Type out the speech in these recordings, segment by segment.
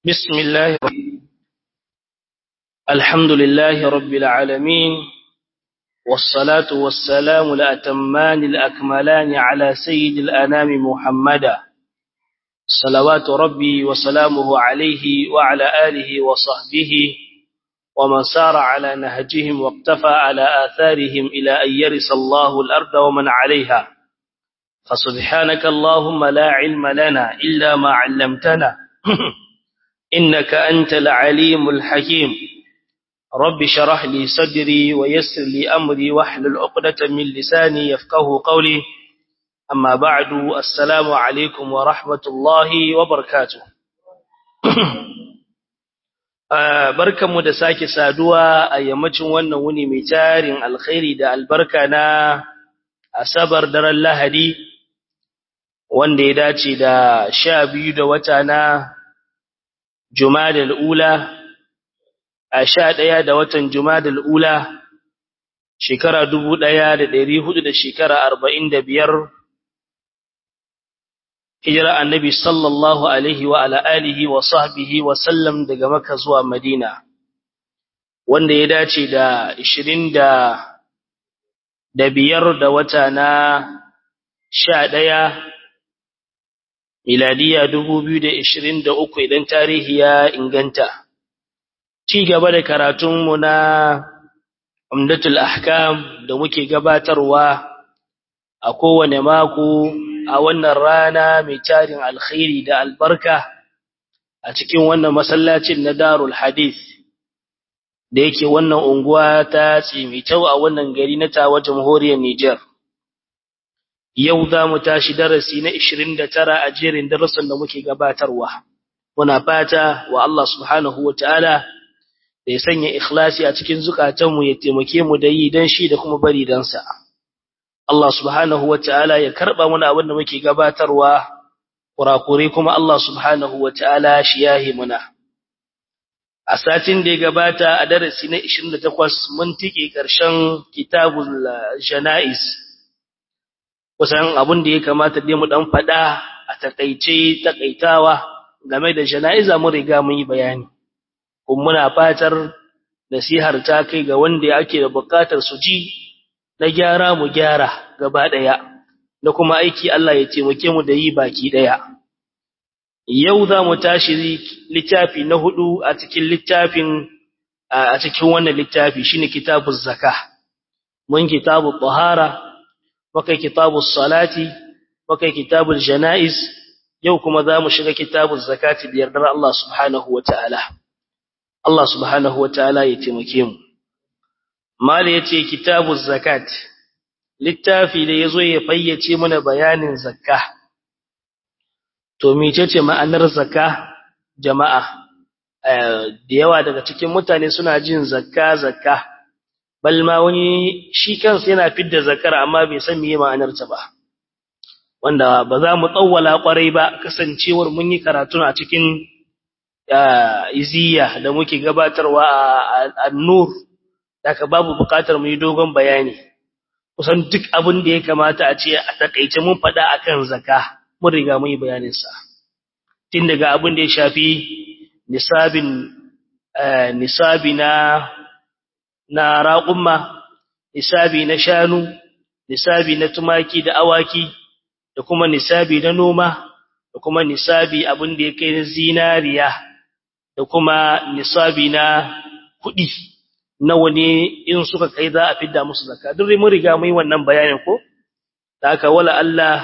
بسم الله الحمد لله رب العالمين والصلاة والسلام الأتمان الأكملان على سيد الأنام محمدا صلوات ربي وسلامه عليه وعلى آله وصحبه ومن سار على نهجهم واقتفى على آثارهم إلى أن يرث الله الأرض ومن عليها فسبحانك اللهم لا علم لنا إلا ما علمتنا إنك أنت العليم الحكيم رب شرح لي صدري ويسر لي أمري واحلل عقدة من لساني يفقه قولي أما بعد السلام عليكم ورحمة الله وبركاته barkanmu da sake saduwa a yammacin wannan wuni mai tarin alkhairi da albarka na asabar daren lahadi wanda ya dace da sha biyu da wata na jumadal ula a sha ɗaya da watan jumadal ula shekara dubu ɗaya da ɗari hudu da shekara arba'in da biyar hijira annabi sallallahu alaihi wa ala alihi wa sahbihi wa sallam daga maka zuwa madina wanda ya dace da ishirin da da biyar da wata na sha ɗaya miladiya dubu biyu da ishirin da uku idan tarihi ya inganta ci gaba da karatunmu na umdatul ahkam da muke gabatarwa a kowane mako a wannan rana mai tarin alkhairi da albarka a cikin wannan masallacin na darul hadith da yake wannan unguwa ta tsimitau a wannan gari na tawa jamhuriyar Nijar. Yau za mu tashi darasi na 29 a jerin darasin da muke gabatarwa. Muna fata wa Allah subhanahu wa ta'ala da ya sanya ikhlasi a cikin zukatanmu ya taimake mu da yi don shi da kuma bari don sa. Allah subhanahu wa ta'ala ya karɓa muna abin da muke gabatarwa, kurakure kuma Allah subhanahu wa ta'ala shi yahi muna. A satin da ya gabata a darasi na 28 mun tike ƙarshen kitabul jana'iz. Kusan abin da ya kamata dai mu ɗan faɗa a takaice takaitawa game da jana'iza mun riga mun yi bayani. Kuma muna fatar nasihar ta kai ga wanda ake da buƙatar su ji na gyara mu gyara gaba ɗaya, na kuma aiki Allah ya taimake mu da yi baki ɗaya. Yau za mu tashi littafi na hudu a cikin littafin a cikin wannan littafi shine kitabuz zaka. Mun kitabul tahara, muka kitabus salati, muka kitabul janaiz, yau kuma za mu shiga kitabuz zakati da yardar Allah subhanahu wataala. Allah subhanahu wataala ya taimake mu. Mala yace kitabuz zakat. Littafi da yazo ya fayyace mana bayanin zakka. To mecece ma'anar zakka jama'a? Da yawa daga cikin mutane suna jin zakka zakka. Balma wani shi kansa yana fidda zakar amma bai san meye ma'anar ta ba. Wanda ba za mu tsawwala kwarai ba kasancewar mun yi karatu a cikin iziya da muke gabatarwa a nur daga babu bukatar mu yi dogon bayani kusan duk abin da ya kamata a ce a takaice mun faɗa akan zaka mun riga mun yi bayanin sa tun daga abin da ya shafi nisabin nisabi na na raqumma nisabi na shanu nisabi na tumaki da awaki da kuma nisabi na noma da kuma nisabi abin da ya kai na zinariya da kuma nisabi na kuɗi nawa ne in suka kai za a fidda musu zakka duk mun riga mun yi wannan bayanin ko da haka wala Allah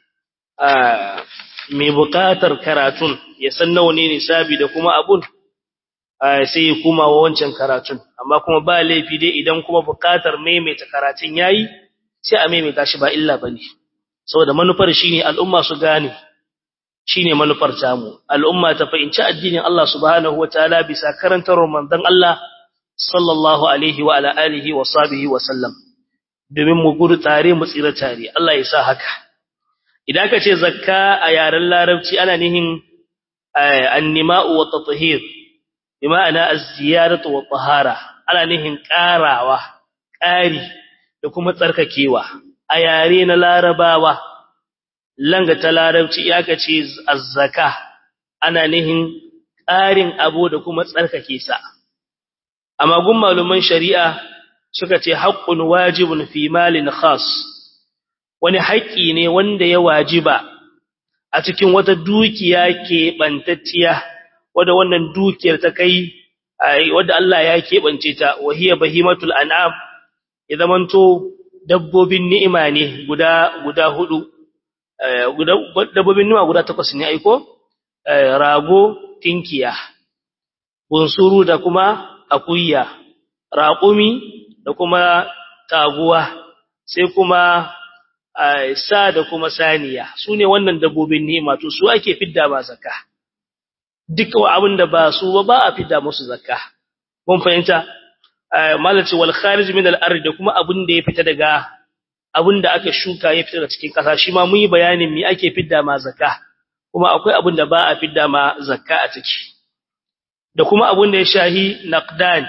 mai buƙatar karatun ya san nawa ne nisabi da kuma abun sai ya kuma wa wancan karatun amma kuma ba laifi dai idan kuma buƙatar maimaita karatun yayi sai a maimaita shi ba illa bane saboda manufar shine al'umma su gane shine manufar tamu al'umma ta fahimci addinin Allah subhanahu wataala bisa karantar manzon Allah sallallahu alaihi wa ala alihi wa sahbihi wa sallam domin mu gudu tare mu tsira tare Allah ya sa haka idan ka ce zakka a yaren larabci ana nihin annima'u wa tathhir bima'ana az-ziyaratu wa tahara ana nihin karawa ƙari da kuma tsarkakewa a yare na larabawa langa ta larabci ya ka ce az-zaka ana nihin tsarin abu da kuma tsarkake sa amma gun maluman shari'a suka ce haqqun wajibun fi malin khas wani haƙƙi ne wanda ya wajiba a cikin wata dukiya keɓantacciya wadda wannan dukiyar ta kai wadda Allah ya keɓance ta wahiya bahimatul an'am ya zamanto dabbobin ni'ima ne guda guda hudu guda dabbobin ni'ima guda takwas ne aiko rago tinkiya bunsuru da kuma akuya raƙumi da kuma taguwa sai kuma sa da kuma saniya su ne wannan dabbobin ni'ima to su ake fidda ba zakka duk abin da ba su ba ba a fidda musu zakka mun fahimta malaci wal kharij min al ard da kuma abin da ya fita daga abin da aka shuka ya fita daga cikin kasa shi ma mun yi bayanin me ake fidda ma zakka kuma akwai abin da ba a fidda ma zakka a ciki da kuma abin da ya shahi naqdan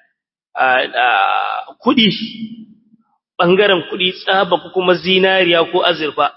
kudi bangaren kudi tsaba ko kuma zinariya ko azurfa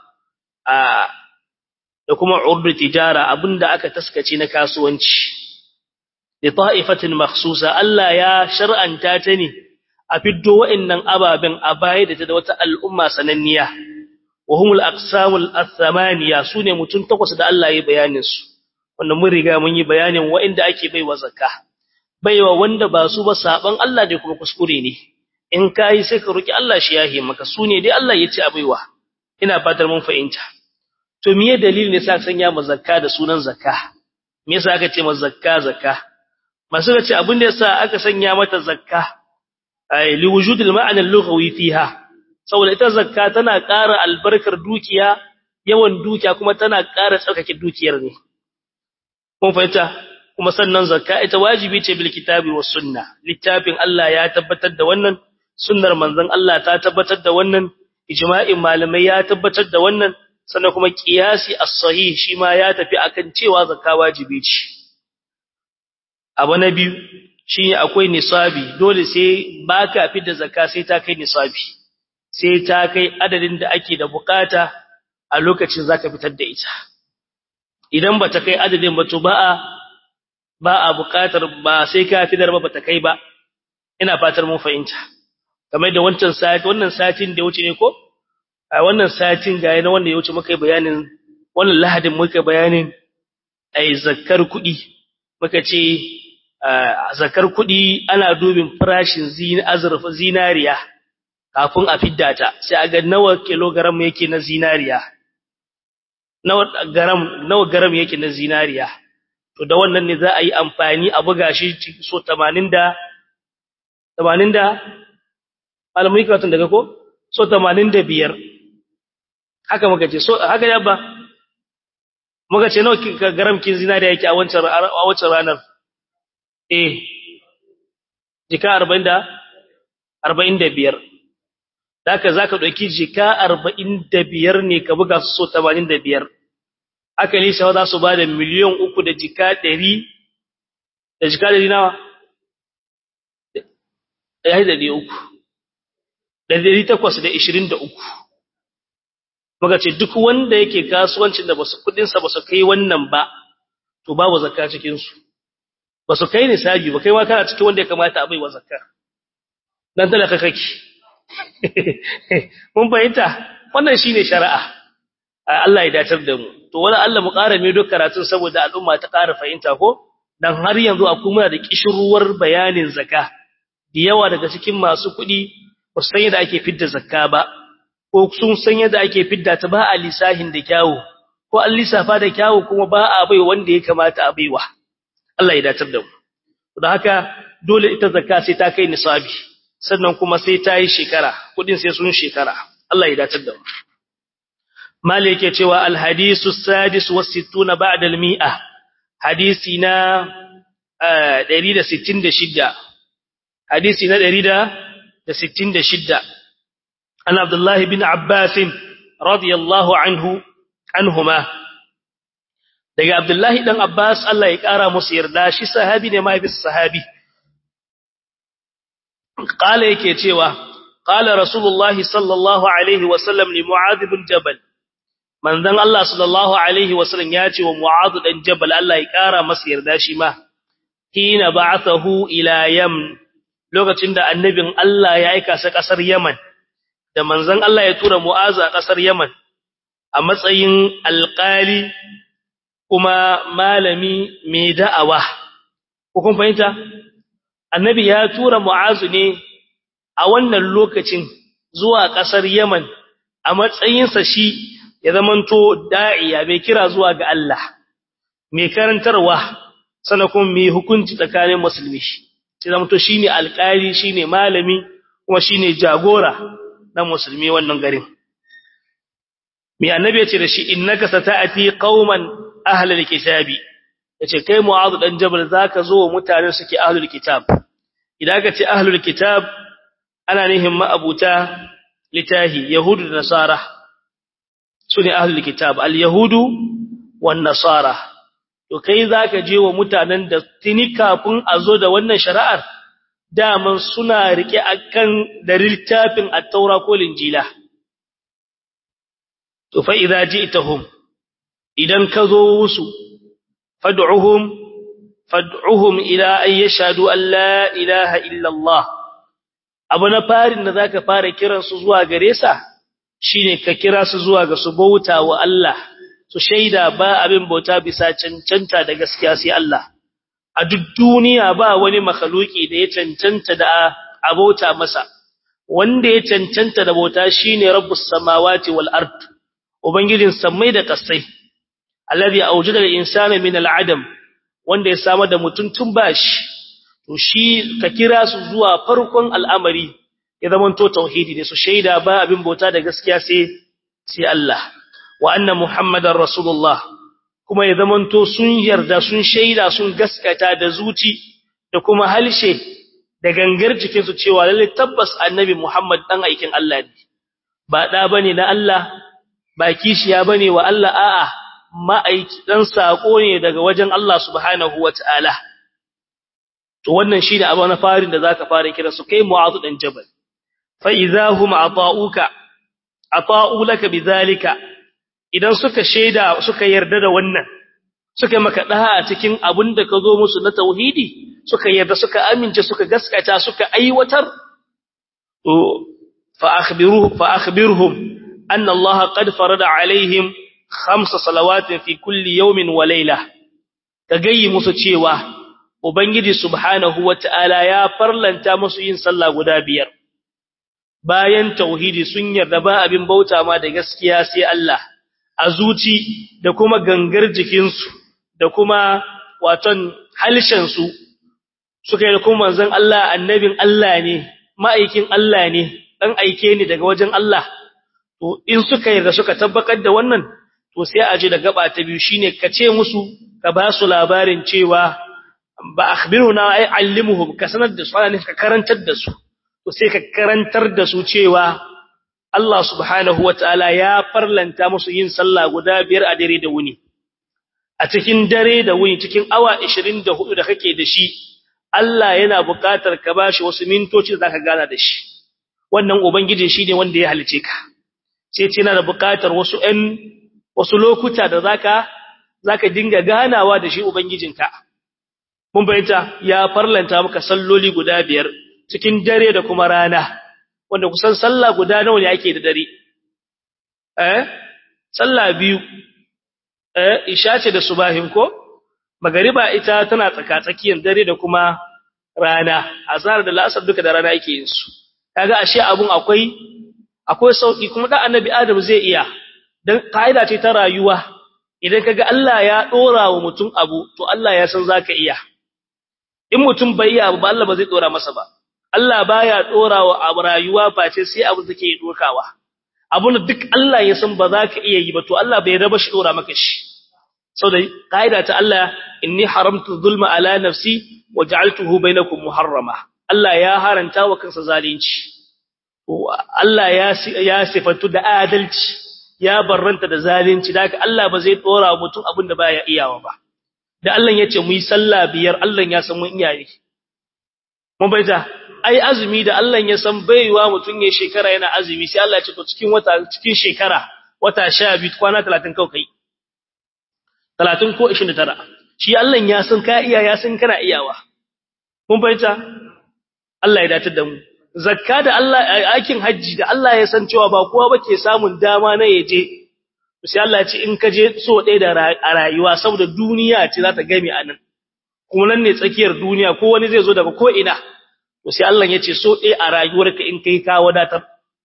da kuma urdu tijara abinda aka taskace na kasuwanci li ta'ifatin makhsusa Allah ya shar'anta ta ne a fiddo wa'annan ababen a baya da ta da wata al'umma sananniya wa humul aqsamul athamaniya sune mutun takwas da Allah ya bayanin su wanda mun riga mun yi bayanin wa'inda ake baiwa zakka baiwa wanda ba su ba saban Allah da kuma kuskure ne in kai sai ka roki Allah shi yahe maka sune dai Allah ya ce a baiwa ina fatar mun fahimta to miye dalilin ne sa sanya mu zakka da sunan zakka me yasa aka ce mu zakka zakka masu ce abin da yasa aka sanya mata zakka ay li wujudil ma'ana al-lughawi fiha saboda ita zakka tana ƙara albarkar dukiya yawan dukiya kuma tana ƙara tsarkake dukiyar ne kun fahimta kuma sannan zakka ita wajibi ce bil kitabi was sunna littafin Allah ya tabbatar da wannan sunnar manzon Allah ta tabbatar da wannan ijma'in malamai ya tabbatar da wannan sannan kuma qiyasi as-sahih shi ma ya tafi akan cewa zakka wajibi ce abu na biyu shi akwai nisabi dole sai baka fi da zakka sai ta kai nisabi sai ta kai adadin da ake da bukata a lokacin zaka fitar da ita idan ba ta kai adadin ba to ba a ba a bukatar ba sai ka fitar ba ta kai ba ina fatar mun fahimta kamar da wancan sati wannan satin da wuce ne ko a wannan satin ga yana wanda ya wuce muka yi bayanin wannan lahadin muka bayanin ai zakkar kuɗi muka ce zakar kuɗi ana dubin farashin zin azurfa zinariya kafin a fidda ta sai a ga nawa kilogram yake na zinariya nawa garam nawa garam yake na zinariya to da wannan ne za a yi amfani a buga shi so 80 da 80 da malamai karatun daga ko so 85 haka muka ce so haka ya ba muka ce nawa garam kin zinariya yake a wancan a wancan ranar eh jika 40 da 45 Daka zaka dauki jika 45 ne ka buga su so 85 aka lisa za su bada miliyan 3 da jika 100 da jika 100 nawa yayi da 300 da 823 muka ce duk wanda yake kasuwancin da basu kudin sa basu kai wannan ba to babu zakka cikin su basu kai ne sabi ba kai ma kana cikin wanda ya kamata a bai wa zakka dan talaka kake mun fahimta wannan shine shari'a Allah ya datar da mu to wala Allah mu ƙara mai duk karatun saboda al'umma ta ƙara fahimta ko dan har yanzu akwai muna da kishiruwar bayanin zakka da yawa daga cikin masu kuɗi ba su san yadda ake fidda zakka ba ko sun san yadda ake fidda ta ba a lisahin da kyawu ko an lissafa da kyawu kuma ba a bai wanda ya kamata a baiwa Allah ya datar da mu don haka dole ita zakka sai ta kai nisabi sannan kuma sai ta yi shekara kudin sai sun shekara Allah ya datar da mu malik yake cewa alhadisu sadis wa sittuna ba'da almi'a hadisi na 166 hadisi na 166 an abdullahi bin abbas radiyallahu anhu anhuma daga abdullahi dan abbas Allah ya kara musu yarda shi sahabi ne mai bis sahabi قال yake cewa qala rasulullahi sallallahu alaihi wasallam li mu'adh bin jabal manzon Allah sallallahu alaihi wasallam ya ce wa Mu'adh dan Jabal Allah ya kara masa yarda shi ma hina ba'athahu ila Yaman lokacin da annabin Allah ya aika sa kasar Yaman da manzon Allah ya tura Mu'adh a kasar Yaman a matsayin alƙali kuma malami mai da'awa ko kun fahimta annabi ya tura Mu'adh ne a wannan lokacin zuwa kasar Yaman a matsayinsa shi ya zamanto da'iya mai kira zuwa ga Allah mai karantarwa sana kuma mai hukunci tsakanin musulmi sai zamanto shine alƙali shine malami kuma shine jagora na musulmi wannan garin mai annabi yace da shi innaka sata'ati qauman ahlul kitabi yace kai mu'adh dan jabal zaka zo mutanen suke ahlul kitab idan ka ce ahlul kitab ana nihin ma'abuta litahi yahudu da nasara su ne ahlul kitab al-yahudu wan nasara to kai zaka je wa mutanen da tuni kafin a zo da wannan shari'ar daman suna rike akan da littafin at-taura ko linjila to fa idza ji'tahum idan ka zo musu fad'uhum fad'uhum ila an yashhadu an la ilaha illa Allah abu na farin da zaka fara kiransu zuwa gare sa shine ka kira su zuwa ga su bauta wa Allah su shaida ba abin bauta bisa cancanta da gaskiya sai Allah a duk duniya ba wani makhluki da ya cancanta da a bauta masa wanda ya cancanta da bauta shine rabbus samawati wal ard ubangijin samai da kasai alladhi awjada al insana min al adam wanda ya samar da mutum tun bashi to shi ka kira su zuwa farkon al'amari ya zamanto tauhidi ne su shaida ba abin bauta da gaskiya sai sai Allah wa anna muhammadar rasulullah kuma ya zamanto sun yarda sun shaida sun gaskata da zuci da kuma halshe da gangar jikin su cewa lalle tabbas annabi muhammad dan aikin Allah ne ba da bane na Allah ba kishiya bane wa Allah a'a ma'aiki dan sako ne daga wajen Allah subhanahu wataala to wannan shine abu na farin da zaka fara kira su kai mu'adh dan jabal fa idahum ata'uka ata'u laka bidhalika idan suka sheda suka yarda da wannan suka maka daha a cikin abin da ka zo musu na tauhidi suka yarda suka amince suka gaskata suka aiwatar to fa akhbiruhu fa akhbirhum anna allaha qad farada alaihim khamsa salawatin fi kulli yawmin wa layla ka gayi musu cewa ubangiji subhanahu wataala ya farlanta musu yin sallah guda biyar bayan tauhidi sun yarda ba abin bauta ma da gaskiya sai Allah a zuci da kuma gangar jikinsu da kuma waton halshensu suka yi kuma manzon Allah annabin Allah ne ma'aikin Allah ne dan aike ne daga wajen Allah to in suka yarda suka tabbatar da wannan to sai a ji da gaba ta biyu shine ka ce musu ka ba su labarin cewa ba akhbiruna ay allimuhum ka sanar da su ana ka karantar da su to sai ka karantar da su cewa Allah subhanahu wataala ya farlanta musu yin sallah guda biyar a dare da wuni a cikin dare da wuni cikin awa 24 da kake da shi Allah yana buƙatar ka bashi wasu mintoci da zaka gana da shi wannan ubangiji shine wanda ya halice ka sai ce yana da buƙatar wasu ɗan wasu lokuta da zaka zaka dinga ganawa da shi ubangijinka mun bayyana ya farlanta maka salloli guda biyar cikin dare da kuma rana wanda kusan sallah guda nawa ne ake da dare eh sallah biyu eh isha ce da subahin ko magariba ita tana tsaka tsakiyar dare da kuma rana azhar da la'asar duka da rana yake yin su kaga ashe abun akwai akwai sauki kuma da annabi adam zai iya dan kaida ce ta rayuwa idan kaga Allah ya dora wa mutum abu to Allah ya san zaka iya in mutum bai iya abu ba Allah ba zai dora masa ba Allah baya dora wa abu rayuwa face sai abu take dokawa abun duk Allah ya san ba za ka iya yi ba to Allah bai raba shi dora maka shi saboda kaida ta Allah inni haramtu zulma ala nafsi wa ja'altuhu bainakum muharrama Allah ya haranta wa kansa zalunci Allah ya ya sifatu da adalci ya barranta da zalunci da Allah ba zai dora mutum abin da baya iyawa ba da Allah ya ce mu yi sallah biyar Allah ya san mun iyaye mun baita ai azumi da Allah ya san baiwa mutum ya shekara yana azumi sai Allah ya ce to cikin wata cikin shekara wata 12 kwana 30 kawai kai 30 ko 29 shi Allah ya san ka iya ya san kana iyawa mun fahimta Allah ya dace da mu zakka da Allah aikin haji da Allah ya san cewa ba kowa bake samun dama na yaje sai Allah ya ce in ka je so ɗaya da a rayuwa saboda duniya ce za ta game a nan kuma nan ne tsakiyar duniya ko wani zai zo daga ko ina to sai Allah ya ce so ɗaya a rayuwarka in kai ka wadatar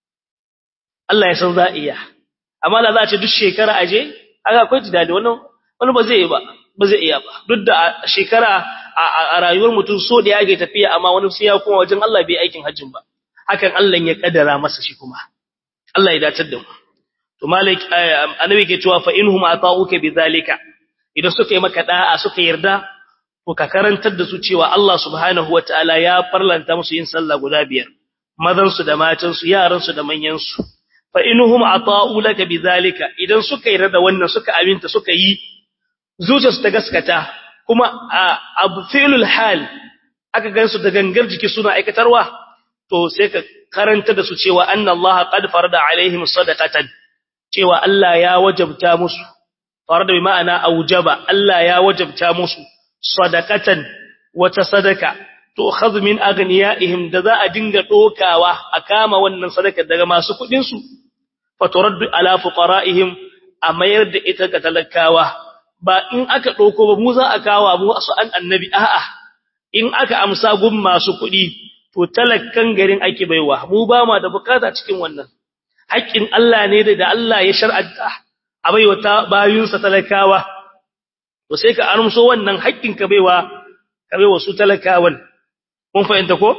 Allah ya san za iya amma da za a ce duk shekara aje aka akwai tidali wannan wani ba zai yi ba ba zai iya ba duk da shekara a rayuwar mutum so da yake tafiya amma wani sai ya kuma wajen Allah bai aikin hajjin ba hakan Allah ya kaddara masa shi kuma Allah ya datar da mu to malik annabi ke cewa fa inhum ata'uka bidhalika idan suka yi maka da'a suka yarda to ka karantar da su cewa Allah subhanahu wataala ya farlanta musu yin sallah guda biyar mazan su da matan su yaran su da manyan su fa inhum ata'u laka bidhalika idan suka yarda da wannan suka aminta suka yi zuciyarsu ta gaskata kuma abu fi'lul hal aka gansu da gangar jiki suna aikatarwa to sai ka karanta da su cewa anna Allah qad farada alaihim sadaqatan cewa Allah ya wajabta musu farada bi ma'ana aujaba Allah ya wajabta musu sadaqatan wata sadaka to khadh min aghniyaihim da za a dinga dokawa a kama wannan sadaka daga masu kudin su fa turaddu ala fuqara'ihim a mayar da ita ga talakawa ba in aka ɗauko ba mu za a kawo mu su an annabi a'a in aka amsa gun masu kuɗi to talakkan garin ake baiwa mu ba ma da bukata cikin wannan haƙƙin Allah ne da Allah ya shar'anta a baiwa ta bayunsa talakawa to sai ka armso wannan haƙƙin ka baiwa ka baiwa su talakawan mun fahimta ko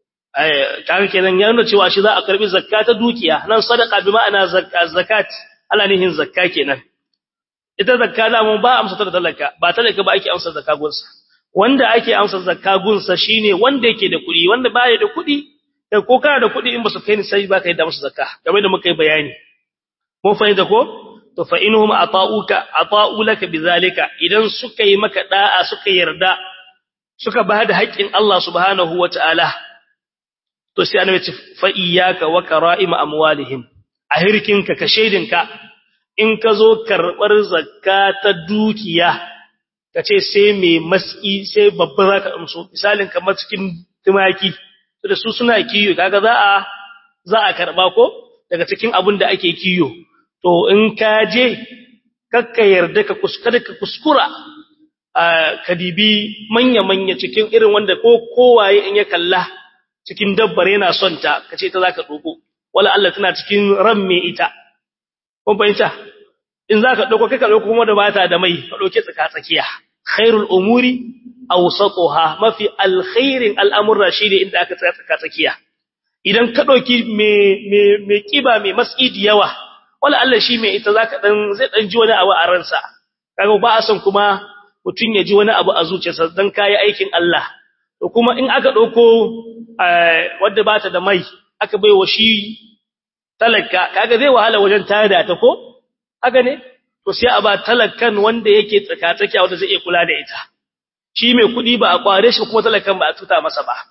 eh kaga kenan ya nuna cewa shi za a karbi zakka ta dukiya nan sadaqa bi ma'ana zakat Allah nihin zakka kenan ita zakka da mun ba amsa ta talaka ba talaka ba ake amsa zakka gunsa wanda ake amsa zakka gunsa shine wanda yake da kuɗi wanda baya da kuɗi da ko kana da kuɗi in ba su kai ni sai ba kai da musu zakka game da muka yi bayani mun fahimta ko to fa inhum ata'uka ata'u laka bizalika idan suka yi maka da'a suka yarda suka ba da haƙƙin Allah subhanahu wataala to sai annabi ce fa iyyaka wa kara'im amwalihim a hirkinka ka shedinka in ka zo karɓar zakka ta dukiya ka ce sai mai maski sai babba za ka amso misalin kamar cikin tumaki da su suna kiyo kaga za a za a karɓa ko daga cikin abin da ake kiyo to in ka je kakka yarda ka kuskura ka kuskura ka dibi manya-manya cikin irin wanda ko kowaye in ya kalla cikin dabbar yana son ta ka ce ta za ka ɗoko wala Allah tana cikin ran mai ita kun fahimta in zaka dauko kai ka dauko kuma da bata da mai ka dauke tsaka tsakiya khairul umuri awsatuha mafi alkhairin al'amurra shine inda aka tsaya tsaka tsakiya idan ka dauki me me me kiba me masidi yawa wala Allah shi mai ita zaka dan zai dan ji wani abu a ransa kaga ba a son kuma mutun ya ji wani abu a zuciyarsa dan kai aikin Allah to kuma in aka dauko wanda bata da mai aka baiwa shi talaka kaga zai wahala wajen tada ta ko haka ne to sai a ba talakan wanda yake tsakatsakiya wanda zai iya kula da ita shi mai kudi ba a kware shi kuma talakan ba a tuta masa ba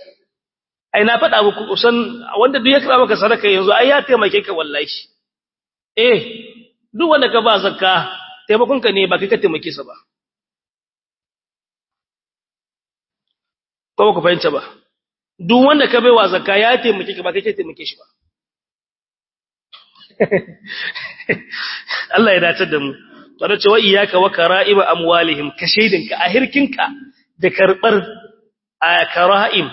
ai na faɗa muku kusan wanda duk ya kira maka sadaka yanzu ai ya taimake ka wallahi eh duk wanda ka ba zakka taimakon ka ne ba kai ka taimake sa ba ko ba ku fahimta ba duk wanda ka baiwa zakka ya taimake ka ba kai ka taimake shi ba Allah ya dace da mu tare cewa iyyaka wa kara'im amwalihim ka shaidinka a hirkinka da karbar kara'im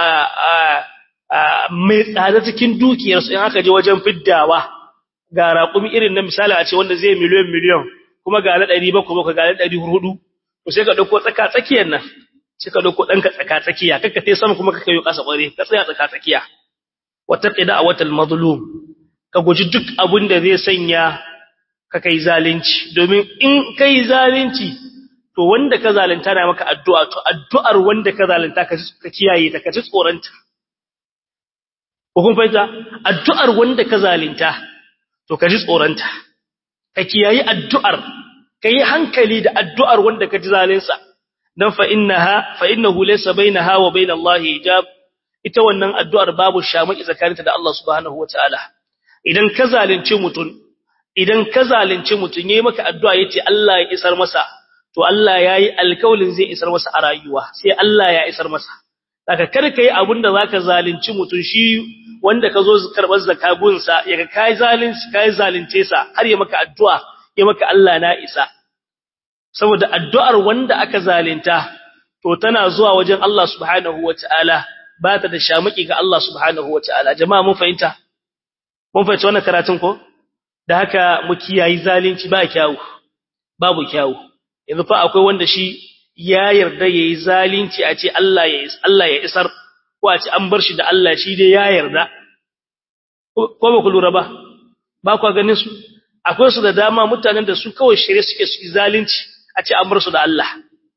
mai tsada cikin dukiyar su in aka je wajen fiddawa ga raƙumi irin na misali a ce wanda zai miliyon miliyon kuma ga na 700 ko ga na 400 to sai ka dauko tsaka tsakiyar nan sai ka dauko danka tsaka tsakiya kaka sai sama kuma kaka yi kasa kware ka tsaya tsaka tsakiya wata qida watal mazlum ka guji duk abin da zai sanya ka kai zalunci domin in kai zalunci to wanda ka zalunta na maka addu'a to addu'ar wanda ka zalunta ka kiyaye ta ka ci tsoranta ko kun fahimta addu'ar wanda ka zalunta to ka ji tsoranta ka kiyaye addu'ar ka yi hankali da addu'ar wanda ka ji zalunsa dan fa innaha fa innahu laysa bainaha wa bainallahi hijab ita wannan addu'ar babu shamaki tsakaninta da Allah subhanahu wataala idan ka zalunci mutum idan ka zalunci mutum yayi maka addu'a yace Allah ya isar masa to Allah yayi alkaulin zai isar masa a rayuwa sai Allah ya isar masa daga kada kai abinda zaka zalunci mutum shi wanda ka zo karbar zakabunsa yaga kai zalunci kai zalunce sa har ya maka addu'a ya maka Allah na isa saboda addu'ar wanda aka zalunta to tana zuwa wajen Allah subhanahu wataala ba ta da shamaki ga Allah subhanahu wataala jama'a mun fahimta mun fahimci wannan karatun ko da haka mu kiyayi zalunci ba kyawu babu kyawu yanzu fa akwai wanda shi ya yarda yayi zalunci a ce Allah ya Allah ya isar ko a ce an bar shi da Allah shi dai ya yarda ko ba ku lura ba ba ku ganin su akwai su da dama mutanen da su kawai shirye suke su zalunci a ce an bar su da Allah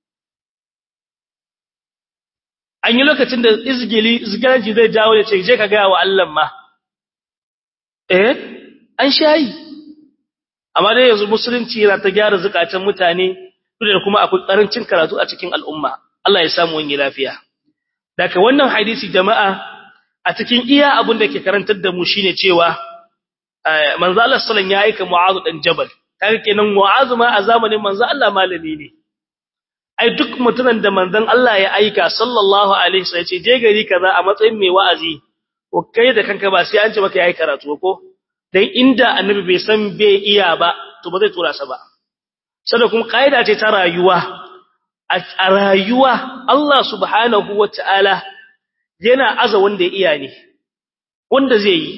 an yi lokacin da izgili izgilanci zai jawo ya ce je ka ga wa Allah ma eh an shayi amma dai yanzu musulunci yana ta gyara zakatan mutane da kuma akwai karancin karatu a cikin al'umma Allah ya samu wani lafiya daga wannan hadisi jama'a a cikin iya abin da ke karantar da mu shine cewa manzo Allah sallallahu ya aika Mu'adh dan Jabal kaga kenan Mu'adh ma a zamanin manzo Allah malami ne ai duk mutumin da manzon Allah ya aika sallallahu alaihi wasallam ce je gari kaza a matsayin mai wa'azi ko kai da kanka ba sai an ce maka yayi karatu ko dan inda annabi bai san bai iya ba to ba zai tura sa ba sada kuma kaida ce ta rayuwa a rayuwa Allah subhanahu wataala yana aza wanda ya iya ne wanda zai yi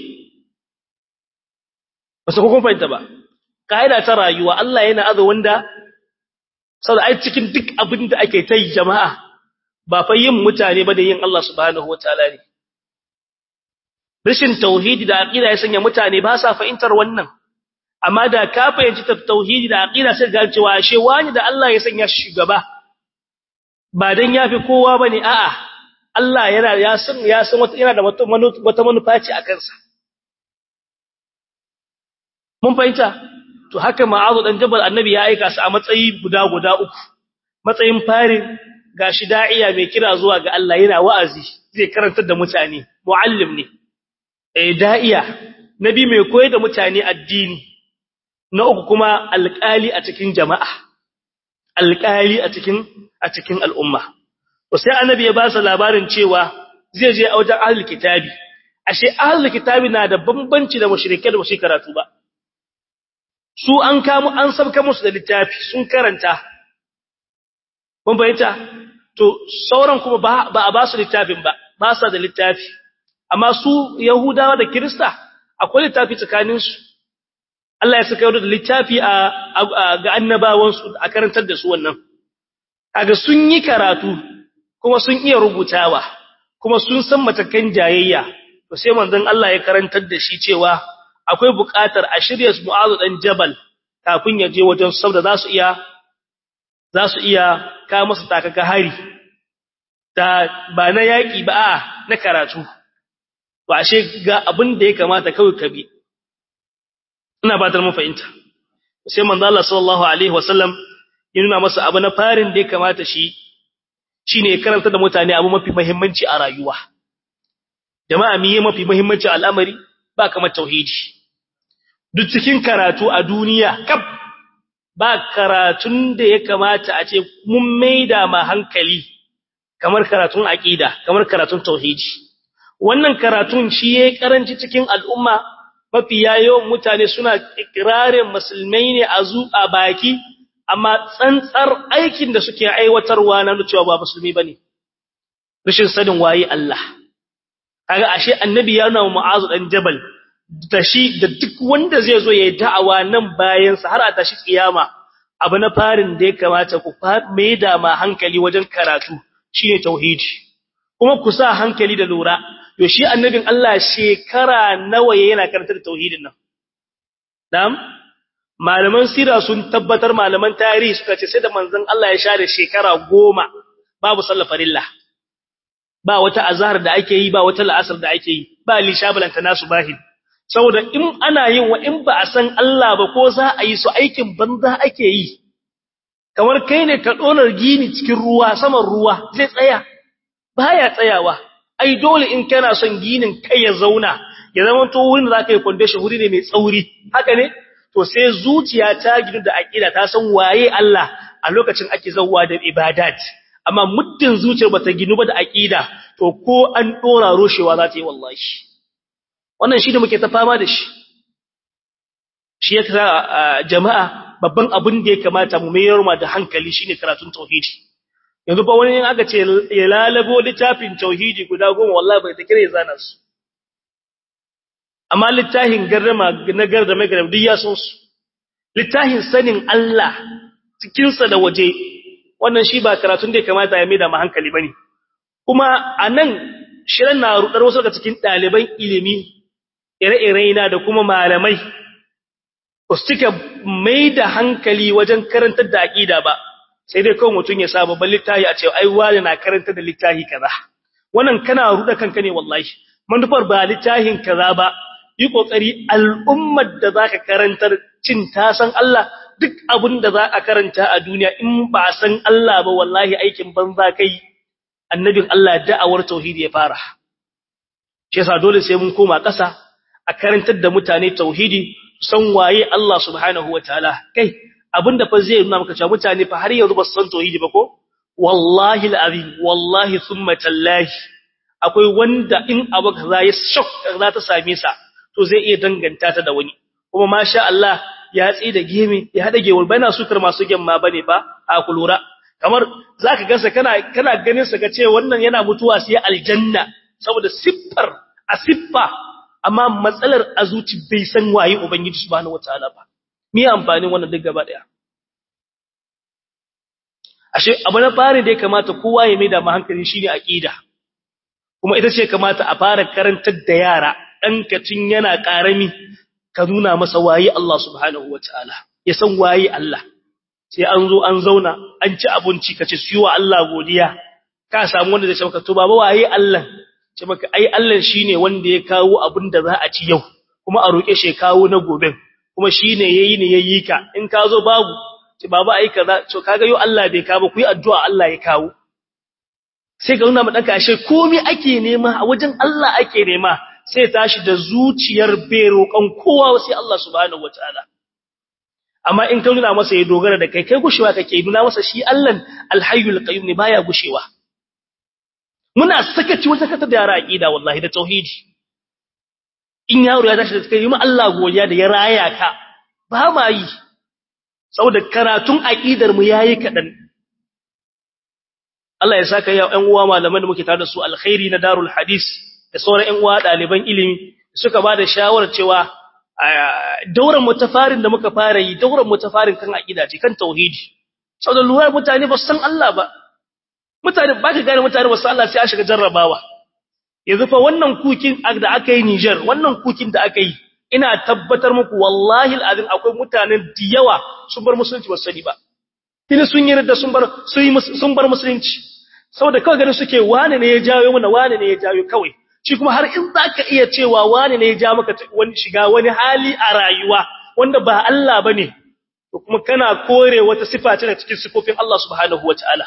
ba su kun fahimta ba kaida ta rayuwa Allah yana aza wanda saboda ai cikin duk abin da ake ta yi jama'a ba fa yin mutane ba da yin Allah subhanahu wataala ne rashin tauhidi da aqida ya sanya mutane ba sa fahimtar wannan amma da ka fahimci tauhidi da aqida sai ga cewa ashe wani da Allah ya sanya shi shugaba ba dan yafi kowa bane a'a Allah yana ya san ya san wata yana da wata manufa ce a kansa mun fahimta to haka ma'azu dan jabal annabi ya aika su a matsayi guda guda uku matsayin farin gashi da'iya mai kira zuwa ga Allah yana wa'azi zai karantar da mutane muallim ne eh da'iya nabi mai koyar da mutane addini na uku kuma alƙali a cikin jama'a alƙali a cikin a cikin al'umma to sai annabi ya ba su labarin cewa zai je a wajen ahlul kitabi ashe ahlul kitabi na da bambanci da mushrike da mushi karatu ba su an kamu an sabka musu da littafi sun karanta mun bayyana to sauran kuma ba a ba su littafin ba ba sa da littafi amma su yahudawa da kirista akwai littafi tsakaninsu Allah ya saka da littafi a ga annabawansu a karantar da su wannan kaga sun yi karatu kuma sun iya rubutawa kuma sun san matakan jayayya to sai manzon Allah ya karantar da shi cewa akwai buƙatar a shirya Mu'adh dan Jabal kafin ya je wajen saboda za su iya za su iya ka masa takaka hari da ba na yaki ba a na karatu to ashe ga abin da ya kamata kawai ka bi ina ba ta mun fahimta sai manzo Allah sallallahu alaihi wasallam ya nuna masa abu na farin da ya kamata shi shine karanta da mutane abu mafi muhimmanci a rayuwa jama'a miye mafi muhimmanci al'amari ba kamar tauhidi duk cikin karatu a duniya kaf ba karatun da ya kamata a ce mun maida ma hankali kamar karatun aqida kamar karatun tauhidi wannan karatun shi yayi karanci cikin al'umma mafi yawan mutane suna ikrarin musulmai ne a zu a baki amma tsantsar aikin da suke aiwatarwa na cewa ba musulmi bane rashin sanin waye Allah kaga ashe annabi ya nuna mu'azu dan jabal da shi da duk wanda zai zo yayi da'awa nan bayan sa har a tashi kiyama abu na farin da ya kamata ku mai da ma hankali wajen karatu shine tauhidi kuma ku sa hankali da lura to shi annabin Allah shekara nawa yana karantar tauhidin nan na'am malaman sira sun tabbatar malaman tarihi suka ce sai da manzon Allah ya share shekara goma babu sallar farilla ba wata azhar da ake yi ba wata la'asar da ake yi ba lishabalanta nasu bahid saboda in ana yin wa in ba a san Allah ba ko za a yi su aikin banza ake yi kamar kai ne ka donar gini cikin ruwa saman ruwa zai tsaya baya tsayawa ai dole in kana son ginin kai ya zauna ya zama to wurin da zaka yi foundation wuri ne mai tsauri haka ne to sai zuciya ta gidu da aqida ta san waye Allah a lokacin ake zawwa da ibadat amma muddin zuciyar bata ginu ba da aqida to ko an dora roshewa za ta yi wallahi wannan shi da muke ta fama da shi shi yasa jama'a babban abin da ya kamata mu mayar ma da hankali shine karatun tauhidi yanzu ba wani aka ce ya lalabo littafin tauhidi guda goma wallahi bai ta kire zana su amma littafin garrama na garrama garrama duk ya san su littafin sanin Allah cikin sa da waje wannan shi ba karatun da ya kamata ya maida ma hankali bane kuma anan shirin na rudar wasu daga cikin ɗaliban ilimi ire-ire na da kuma malamai ba su cika mai da hankali wajen karantar da aƙida ba sai dai kawai mutum ya sa babban littafi a ce ai wani na karantar da littafi kaza wannan kana ruɗa kanka ne wallahi manufar ba littafin kaza ba yi kokari al'ummar da zaka karantar cin ta san Allah duk abin da za a karanta a duniya in ba san Allah ba wallahi aikin banza kai annabin Allah da'awar tauhidi ya fara shi yasa dole sai mun koma ƙasa a karantar da mutane tauhidi san waye Allah subhanahu wataala kai abinda fa zai nuna maka cewa mutane fa har yanzu ba su san tauhidi ba ko wallahi alazim wallahi thumma tallahi akwai wanda in abu kaza ya shock za ta same sa to zai iya danganta ta da wani kuma masha Allah ya tsi da gemi ya hada gewar bana sukar masu gemma bane ba a kulura kamar zaka gansa kana kana ganin sa kace wannan yana mutuwa sai aljanna saboda siffar a siffa amma matsalar azuci bai san waye ubangiji subhanahu wataala ba me amfanin wannan duk gaba daya ashe abu na fari da ya kamata kowa ya maida hankali shine aqida kuma ita ce kamata a fara karantar da yara dan kacin yana karami ka nuna masa waye Allah subhanahu wataala ya san waye Allah sai an zo an zauna an ci abinci kace siyo Allah godiya ka samu wanda zai ce maka to baba waye Allah ce maka ai Allah shine wanda ya kawo abin da za a ci yau kuma a roke shi kawo na gobe kuma shine yayi ne yayi ka in ka zo babu ce baba ai kaza to kaga yau Allah bai kawo ku yi addu'a Allah ya kawo sai ka nuna ma danka ashe komai ake nema a wajen Allah ake nema sai tashi da zuciyar bai roƙon kowa sai Allah subhanahu wataala amma in ka nuna masa ya dogara da kai kai gushewa kake nuna masa shi Allah alhayyul qayyum ne baya gushewa muna sakaci wajen katar da yara aqida wallahi da tauhidi in yaro ya tashi da kai ma Allah godiya da ya raya ka ba ma yi saboda karatun aqidar mu yayi kadan Allah ya saka ya ƴan uwa malaman da muke tare da su alkhairi na darul hadis da sauran ƴan uwa ɗaliban ilimi suka ba da shawarar cewa dauran mutafarin da muka fara yi dauran mutafarin kan aqida ce kan tauhidi saboda lura mutane ba san Allah ba mutane ba ka gane mutane ba san Allah sai a shiga jarrabawa yanzu fa wannan kukin da aka yi Niger wannan kukin da aka yi ina tabbatar muku wallahi alazim akwai mutanen da yawa sun bar musulunci ba sani ba kina sun yi da sun bar sun bar musulunci saboda kawai ganin suke wane ne ya jawo mana wane ne ya jawo kawai shi kuma har in zaka iya cewa wane ne ya ja maka wani shiga wani hali a rayuwa wanda ba Allah bane to kuma kana kore wata sifa ce daga cikin sifofin Allah subhanahu wataala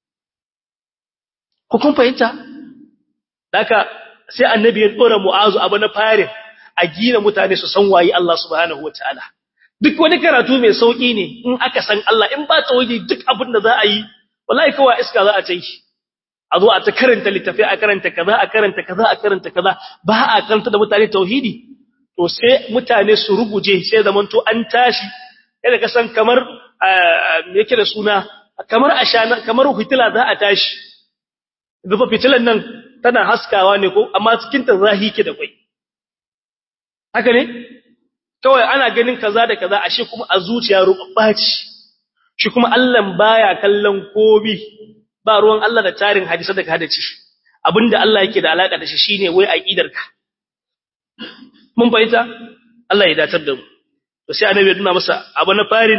ku kun fahimta daka sai annabi ya dora mu'azu abu na farin a gina mutane su san waye Allah subhanahu wataala duk wani karatu mai sauki ne in aka san Allah in ba tauhidi duk abin da za a yi wallahi kawai iska za a ta yi a zo a ta karanta littafi a karanta kaza a karanta kaza a karanta kaza ba a karanta da mutane tauhidi to sai mutane su ruguje sai zamanto an tashi yadda ka san kamar me yake da suna kamar ashana kamar fitila za a tashi zufa fitilan nan tana haskawa ne ko amma cikin ta zahi ke da kwai haka ne kawai ana ganin kaza da kaza ashe kuma a zuciya rubabbaci shi kuma Allah baya kallon kobi ba ruwan Allah da tarin hadisi da ka hadace abinda Allah yake da alaka da shi shine wai aqidarka mun fahimta Allah ya datar da mu to sai annabi ya nuna masa abu na farin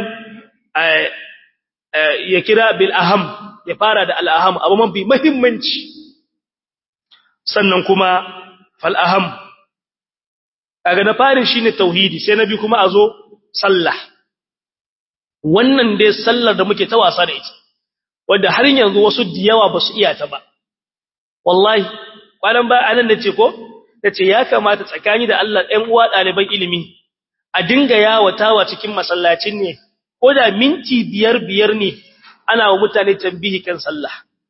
ya kira bil aham ya fara da al aham abu mafi muhimmanci sannan kuma fal aham kaga na farin shine tauhidi sai nabi kuma azo sallah wannan dai sallar da muke ta wasa da ita wanda har yanzu wasu diyawa basu iya ta ba wallahi kwanan ba anan nace ko nace ya kamata tsakani da Allah ɗan uwa ɗaliban ilimi a dinga yawatawa cikin masallacin ne ko da minti biyar biyar ne ana wa mutane tambihi kan sallah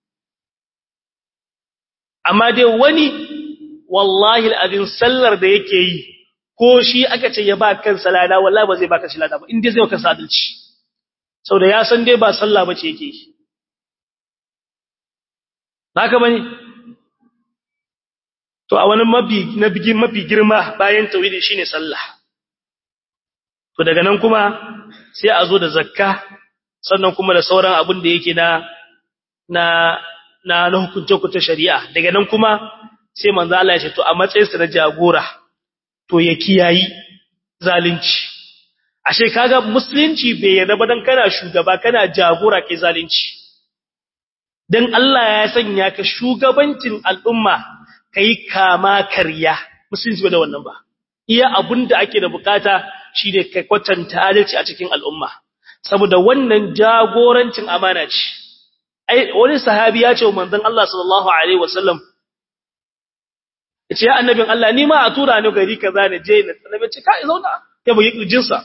amma dai wani wallahi al'adin sallar da yake yi ko shi aka ce ya ba kan salada wallahi ba zai baka shi lada ba inda zai maka sadalci saboda ya san dai ba sallah bace yake yi haka bane to a wani mafi na bigin mafi girma bayan tauhidi shine sallah to daga nan kuma sai a zo da zakka sannan kuma da sauran abin da yake na na na na hukunce shari'a daga nan kuma sai manzo Allah ya ce to a matsayin sa na jagora to ya kiyayi zalunci ashe kaga musulunci bai yarda ba dan kana shugaba kana jagora kai zalunci dan Allah ya sanya ka shugabancin al'umma kai kama karya musulunci ba da wannan ba iya abinda ake da bukata shine kai kwatanta adalci a cikin al'umma saboda wannan jagorancin amana ce ai wani sahabi ya ce wa manzon Allah sallallahu alaihi wasallam yace ya annabin Allah ni ma a tura ni gari kaza ne je na annabi ce kai zauna ya bugi kirjinsa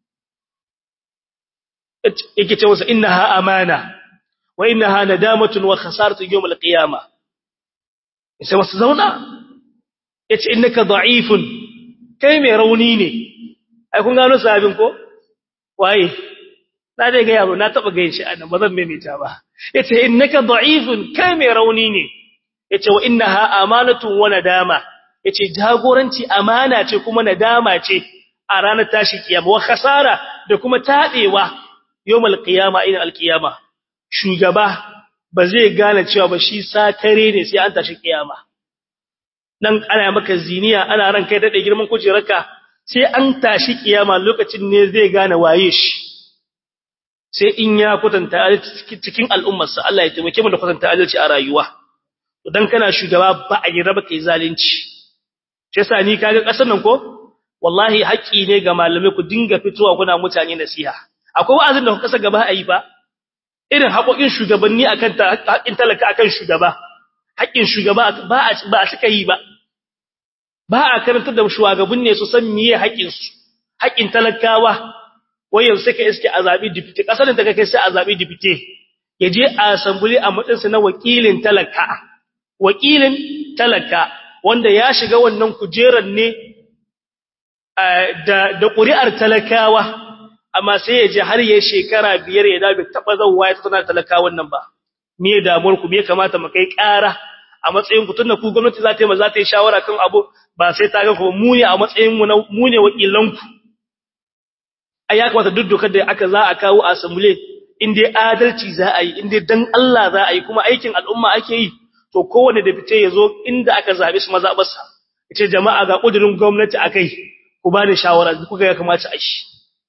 yake ce masa innaha amana wa innaha nadamatun wa khasaratu yawm al-qiyamah sai wasu zauna yace innaka da'ifun kai mai rauni ne ai kun gano sahabin ko waye na dai ga yaro na taba gayin shi annan bazan maimaita ba yace innaka da'ifun kai mai rauni ne yace wa innaha amanatun wa nadama yace jagoranci amana ce kuma nadama ce a ranar tashi kiyama wa khasara da kuma tadewa yawmal qiyama ina alqiyama shugaba ba zai gane cewa ba shi sakare ne sai an tashi kiyama dan ana maka ziniya ana ran kai dade girman kujerarka sai an tashi kiyama lokacin ne zai gane waye shi sai in ya kwatanta cikin al'ummarsa Allah ya taimake mu da kwatanta adalci a rayuwa dan kana shugaba ba a yi raba kai zalunci shi yasa ni kaga kasar nan ko wallahi haƙƙi ne ga malamai ku dinga fitowa kuna mutane nasiha akwai wa'azin da ku kasa gaba a yi ba irin haƙoƙin shugabanni akan haƙƙin talaka akan shugaba haƙƙin shugaba ba a ba a suka yi ba ba a karantar da shugaban ne su san miye haƙƙin su haƙƙin talakawa wai yanzu sai ka iske a zabi dipite kasar da kake sai a zabi dipite ya je a assembly a matsayin sa na wakilin talaka wakilin talaka wanda ya shiga wannan kujerar ne da da ƙuri'ar talakawa amma sai ya je har ya shekara biyar ya dabe taba zawwa ya tsana talakawan nan ba me damuwar ku me kamata mu kai ƙara a matsayin ku tunda ku gwamnati za ta yi ma za ta yi shawara kan abu ba sai ta ga ku mu ne a matsayin mu mu ne wakilan ku ai ya kamata duk dokar da aka za a kawo a assembly in dai adalci za a yi in dai dan Allah za a yi kuma aikin al'umma ake yi to kowanne da fice ya zo inda aka zabe su mazabarsa yace jama'a ga kudirin gwamnati akai ku ba ni shawara kuka ya kamata a shi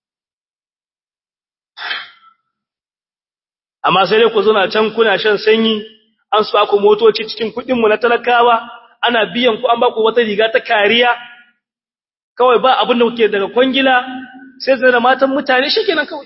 amma sai dai ku zuna can kuna shan sanyi an su ku motoci cikin kudin mu na talakawa ana biyan ku an ba ku wata riga ta kariya kawai ba abin da kuke daga kwangila sai zai da matan mutane shikenan kawai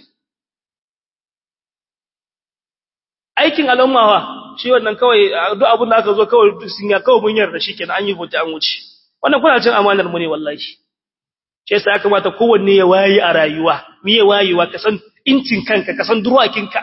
aikin al'ummawa shi wannan kawai duk abin da aka zo kawai sun ya kawai mun yarda shikenan an yi hoto an wuce wannan kuna cin amanar mu ne wallahi shi yasa ya kamata kowanne ya wayi a rayuwa miye wayewa ka san incin kanka ka san durwakinka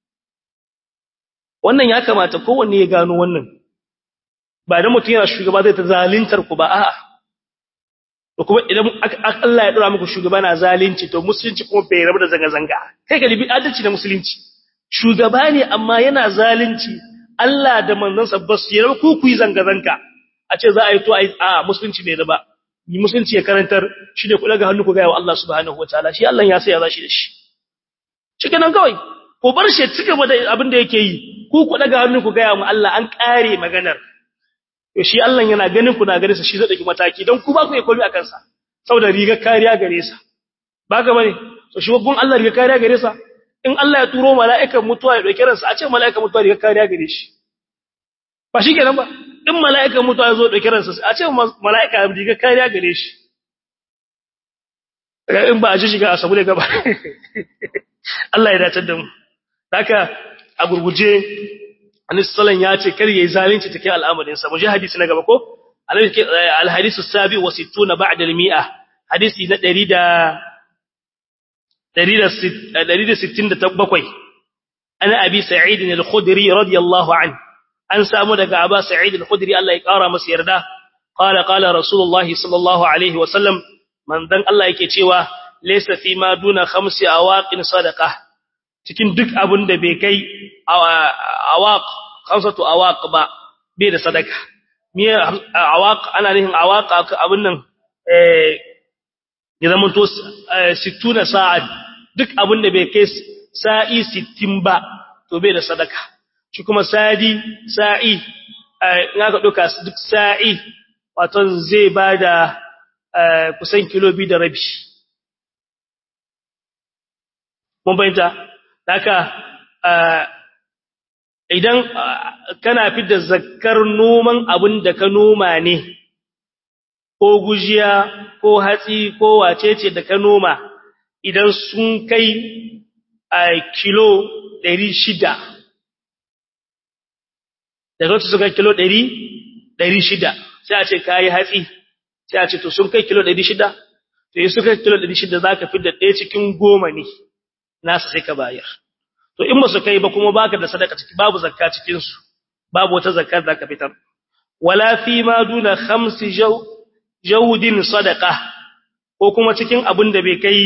wannan ya kamata kowanne ya gano wannan ba da mutum yana shugaba zai ta zalintar ku ba a'a to kuma idan Allah ya dora muku shugaba na zalunci to musulunci kuma bai rabu da zanga zanga kai ka libi adalci da musulunci shugaba ne amma yana zalunci Allah da manzansa ba su yarda ku ku yi zanga zanga a ce za a yi to a musulunci bai raba yi musulunci ya karantar shi ne ku daga hannu ku ga wa Allah subhanahu wataala shi Allah ya sai ya zashi da shi shikenan kawai ku bar shi cika da abin da yake yi ku ku daga hannu ku ga mu Allah an kare maganar to shi Allah yana ganin ku na gare sa shi zai dauki mataki dan ku ba ku komi akan sa saboda riga kariya gare sa ba ga bane to shi gun Allah riga kariya gare sa in Allah ya turo mala'ikan mutuwa ya dauki ransa a ce mala'ikan mutuwa riga kariya gare shi ba shi kenan ba in mala'ikan mutuwa ya zo dauki ransa a ce mala'ika riga kariya gare shi in ba a ji shiga a samu ne gaba Allah ya dace da mu haka a gurguje Annabi sallallahu ya ce kar yayi zalunci take al'amarin sa muje hadisi na gaba ko al-hadisu sabi wa 60 ba'da al-mi'a hadisi na 167 ana abi sa'id al-khudri radiyallahu an an samu daga aba sa'id al-khudri Allah ya kara masa yarda qala qala rasulullah sallallahu alaihi wa sallam manzon Allah yake cewa laysa fi ma duna khamsi awaqin sadaqah cikin duk abin da bai kai awaq khamsatu awaq ba bai da sadaka me awaq ana nihin awaq abin nan eh ya zama to 60 sa'ad duk abin da bai kai sa'i 60 ba to bai da sadaka shi kuma sadi sa'i in aka duka duk sa'i wato zai bada kusan kilo biyu da rabi mun bayyana haka idan kana fidda zakkar noman abin da ka noma ne ko gujiya ko hatsi ko wacece da ka noma idan sun kai a kilo 600 daga su suka kilo 600 sai a ce kayi hatsi sai a ce to sun kai kilo 600 to yi suka kilo 600 za ka fidda ɗaya cikin goma ne nasa sai ka bayar to in ba su kai ba kuma baka da sadaka ciki babu zakka cikin su babu wata zakka da ka fitar wala fi ma duna khamsi jaw jawdin sadaqa ko kuma cikin abin da bai kai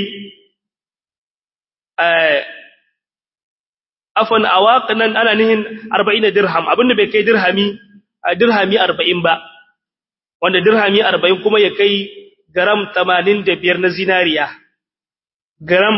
eh afan awaqnan ana nihin 40 dirham abin da bai kai dirhami dirhami 40 ba wanda dirhami 40 kuma ya kai gram 85 na zinariya gram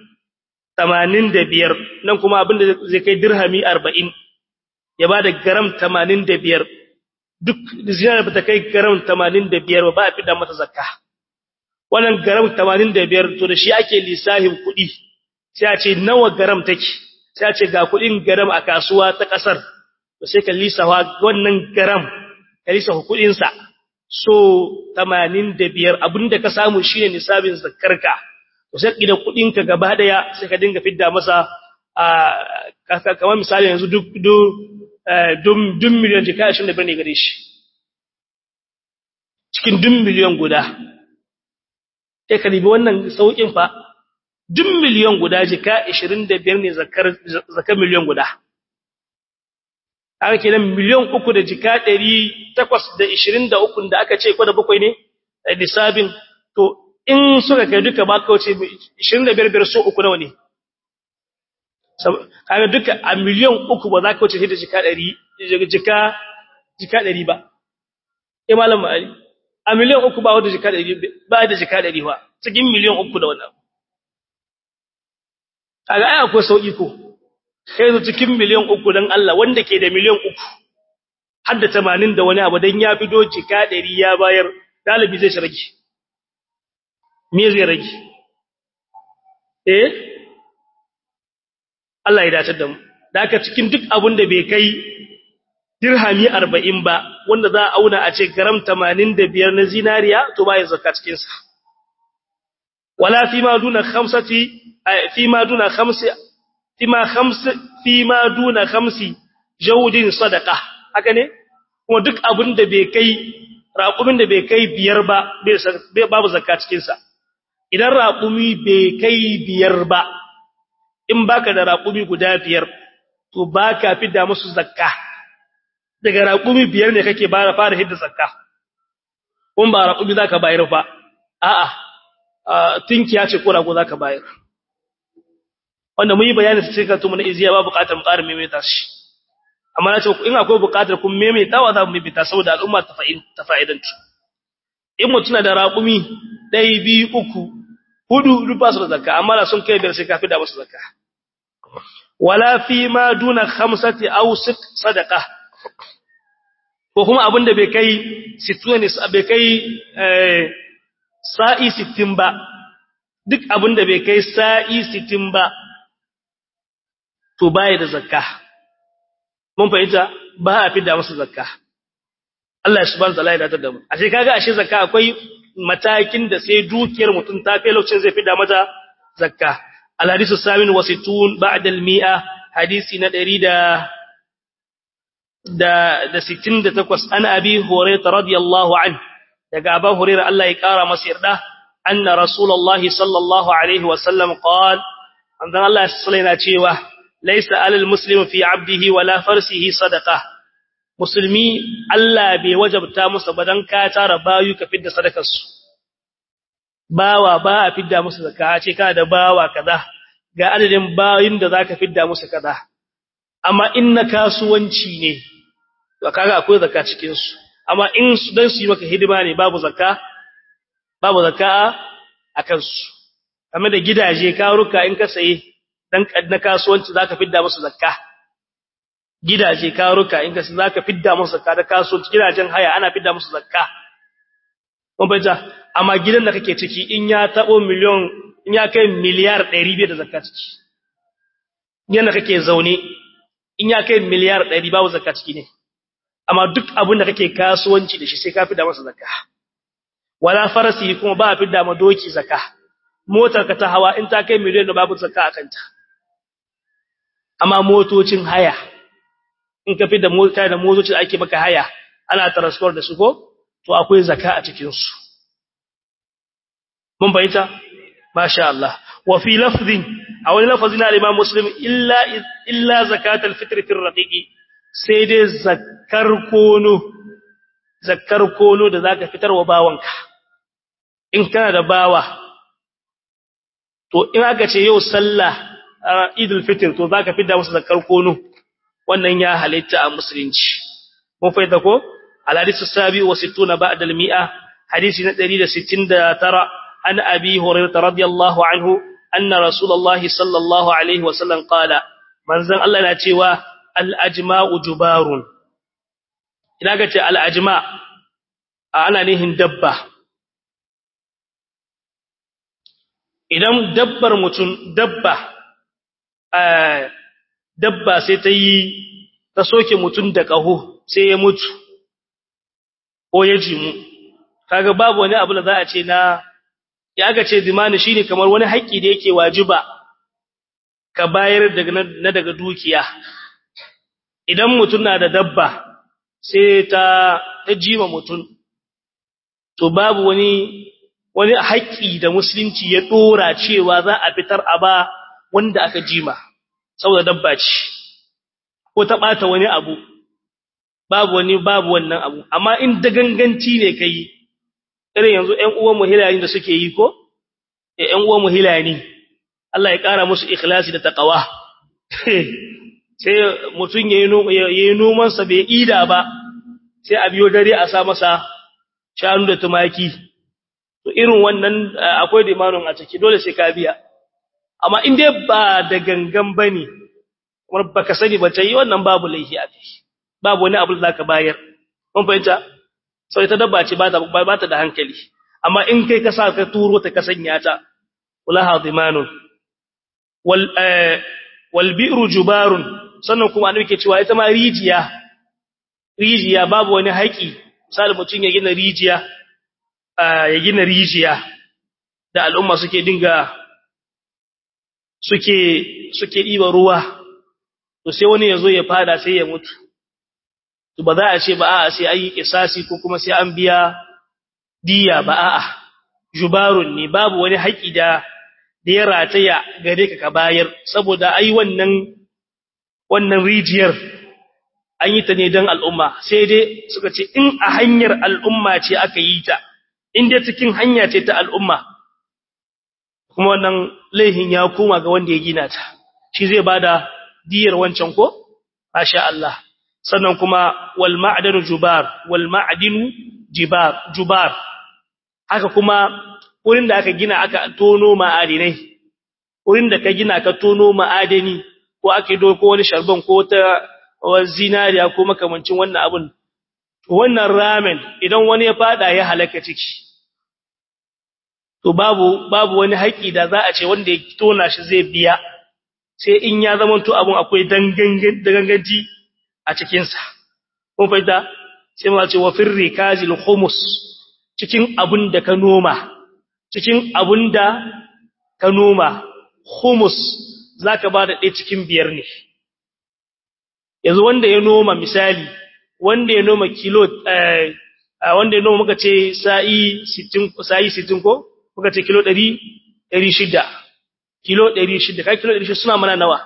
85 nan kuma abin da zai kai dirhami 40 ya bada gram 85 duk zinar ba ta kai gram 85 ba a fida mata zakka wannan gram 85 to da shi ake lissahin kuɗi sai a ce nawa gram take sai a ce ga kuɗin gram a kasuwa ta ƙasar to sai ka lissafa wannan gram ka lissafa kuɗin sa so 85 abinda ka samu shine nisabin zakkarka to sai da kuɗin ka gaba daya sai ka dinga fidda masa a kamar misali yanzu duk duk duk miliyan jika 25 ne gare shi cikin duk miliyan guda sai ka ribi wannan saukin fa duk miliyan guda jika 25 ne zakar zakar miliyan guda haka kenan miliyan uku da jika 823 da aka ce ko da bakwai ne lissafin to in suka kai duka ba ka wuce 25 biyar so uku nawa ne kaga duka a miliyan uku ba za ka wuce da jika 100 jika jika 100 ba eh malam ali a miliyan uku ba wanda jika 100 ba da jika 100 ba cikin miliyan uku da wannan kaga ai akwai sauki ko kai zo cikin miliyan uku dan Allah wanda ke da miliyan uku har da 80 da wani abu dan ya fido jika 100 ya bayar dalibi zai shirki me zai rage eh Allah ya dace da mu da haka cikin duk abun da bai kai dirhami 40 ba wanda za a auna a ce gram 85 na zinariya to ba ya zakka cikin sa wala fi ma duna khamsati fi ma duna khamsi fi ma khamsi fi ma duna khamsi jawdin sadaqa haka ne kuma duk abun da bai kai raƙumin da bai kai biyar ba babu zakka cikin sa idan raƙumi bai kai biyar ba in baka da raƙumi guda biyar to baka fidda musu zakka daga raƙumi biyar ne kake bara fara hidda zakka kun ba raƙumi zaka bayar fa a'a tinkiya ce ko rago zaka bayar wanda mun yi bayani sai ka tumu na iziya ba buƙatar mu ƙara maimaita shi amma na ce in akwai buƙatar kun maimaitawa za mu maimaita saboda al'umma ta fa'idantu in mutum na da raƙumi ɗaya biyu uku hudu duk ba su da zakka amma na sun kai biyar sai ka fi da musu zakka wala fi ma duna khamsati aw sit sadaqa ko kuma abin da bai kai situni bai kai sa'i 60 ba duk abin da bai kai sa'i 60 ba to baya da zakka mun fahimta ba a fi da musu zakka Allah subhanahu wa ta'ala ya datar da mu ashe kaga ashe zakka akwai matakin da sai dukiyar mutum ta kai lokacin zai fida mata zakka al-hadisu samin wa sittun ba'da al-mi'a hadisi na 100 da da da 68 an abi hurairah radiyallahu an daga abu hurairah Allah ya kara masa yarda anna rasulullahi sallallahu alaihi wasallam qala anzan Allah sallallahu cewa laysa alal muslim fi abdihi wala farsihi sadaqa musulmi Allah bai wajabta musu badan ka tara bayu ka fidda sadakar su bawa ba a fidda musu zakka ce kana da bawa kaza ga adadin bayin da zaka fidda musu kaza amma in na kasuwanci ne to kaga akwai zakka cikin su amma in su dan su yi maka hidima ne babu zakka babu zakka akan su kamar da gidaje karuka in ka saye dan na kasuwanci zaka fidda musu zakka gidaje karuka in ka saye zaka fidda musu zakka da kasuwanci gidajen haya ana fidda musu zakka kun bayyana amma gidan da kake ciki in ya tabo miliyon in ya kai miliyar 200 da zakka ciki gidan da kake zaune in ya kai miliyar 100 babu zakka ciki ne amma duk abin da kake kasuwanci da shi sai ka fidda masa zakka wala farasi kuma ba a fidda ma doki zakka motar ka ta hawa in ta kai miliyan da babu zakka a kanta amma motocin haya in ka fidda mota da motocin da ake maka haya ana transport da su ko to akwai zakka a cikin su mun bayyana masha Allah wa fi lafzin a wani lafazin al-Imam Muslim illa illa zakatul fitr fi raqiqi sai dai zakkar kono zakkar kono da zaka fitarwa bawanka in kana da bawa to in aka ce yau sallah idul fitr to zaka fidda musu zakkar kono wannan ya halitta a musulunci mun faida ko al-hadith as-sabi wa 60 ba'da al-mi'a hadisi na 169 an abi hurairah radiyallahu anhu anna rasulullahi sallallahu alaihi wa sallam qala manzon Allah na cewa al'ajma'u jubarun. Ina ga ce al'ajma a ana nihin dabba. Idan dabbar mutum dabba, dabba sai ta yi ta soke mutum da ƙaho sai ya mutu, ko ya jimu. Kaga babu wani abu da za a ce na, ya ga ce dimani shi ne kamar wani haƙƙi da yake wajiba ka bayar na daga dukiya. idan mutum na da dabba sai ta ta jima mutum to babu wani wani haƙƙi da musulunci ya dora cewa za a fitar a ba wanda aka jima saboda dabba ce ko ta bata wani abu babu wani babu wannan abu amma in da ganganci ne kai irin yanzu ƴan uwan muhilani da suke yi ko ƴan uwan muhilani Allah ya ƙara musu ikhlasi da taqwa sai mutum ya yi nomansa bai ida ba sai a biyo dare a sa masa shanu da tumaki to irin wannan akwai dimanin a ciki dole sai ka biya amma in dai ba da gangan ba ne kuma baka sani ba ta yi wannan babu laifi a kai babu wani abu da zaka bayar mun fahimta sau ita dabba ce ba ta da hankali amma in kai ka sa ka turo ta ka sanya ta ulaha dimanun wal wal bi'ru jubarun sannan kuma annabi ke cewa ita ma rijiya rijiya babu wani haƙi misali mutum ya gina rijiya ya gina rijiya da al'umma suke dinga suke suke diba ruwa to sai wani yazo ya fada sai ya mutu to ba za a ce ba a'a sai ayi kisasi ko kuma sai an biya diya ba a'a jubarun ne babu wani haƙi da da ya rataya gare ka ka bayar saboda ai wannan wannan rijiyar an yi ta ne don al'umma sai dai suka ce in a hanyar al'umma ce aka yi ta in dai cikin hanya ce ta al'umma kuma wannan laihin ya koma ga wanda ya gina ta shi zai bada diyar wancan ko masha Allah sannan kuma wal ma'danu jubar wal ma'dinu jibar jubar haka kuma wurin da aka gina aka tono ma'adinai wurin da ka gina ka tono ma'adani ko ake doko wani sharban ko ta zinariya ko makamancin wannan abun wannan ramen idan wani ya fada ya halaka ciki to babu babu wani haƙi da za a ce wanda ya tona shi zai biya sai in ya zama to abun akwai danganganci a cikin sa kun fahimta sai ma ce wa firri kazil khumus cikin abun da ka noma cikin abun da ka noma khumus zaka ba da ɗaya cikin biyar ne yanzu wanda ya noma misali wanda ya noma kilo wanda ya noma muka ce sa'i 60 sa'i 60 ko muka ce kilo 100 600 kilo 600 kai kilo 600 suna mana nawa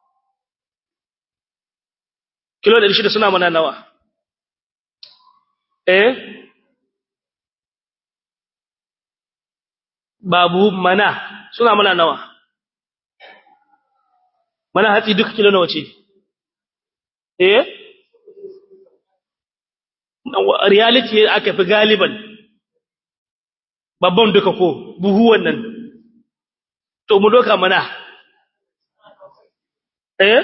kilo 600 suna mana nawa eh babu mana suna mana nawa mana hatsi duka kilo nawa ce eh reality aka fi galiban babban duka ko buhu wannan to mu doka mana eh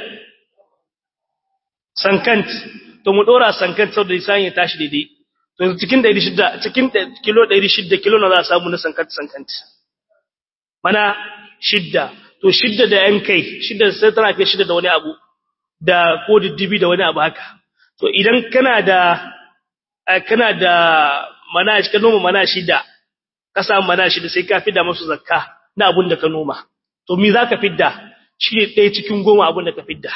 sankant to mu dora sankant sau da isan ya tashi daidai to cikin 600 cikin kilo 600 kilo na za a samu na sankant sankant mana shidda to shidda da yan kai shidda sai tana kai shidda da wani abu da ko diddibi da wani abu haka to idan kana da kana da mana shi ka noma mana shida ka samu mana shida sai ka fidda musu zakka na abun da ka noma to me zaka fidda shi ne ɗaya cikin goma abun da ka fidda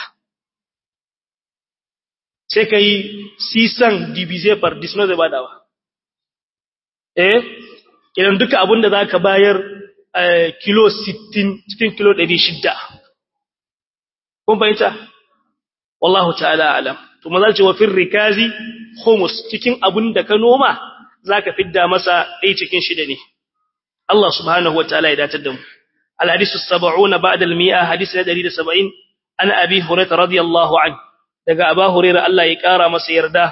sai ka yi sisan divisé par disno zai badawa eh idan duka abun da zaka bayar kilo 60 cikin kilo 600 kun fahimta wallahu ta'ala alam to maza ce wa fir rikazi khumus cikin abun da ka noma zaka fidda masa dai cikin shida ne Allah subhanahu wa ta'ala ya datar da mu al hadisu 70 ba'da al 100 hadisi 170 an abi hurairah radiyallahu an daga aba hurairah Allah ya kara masa yarda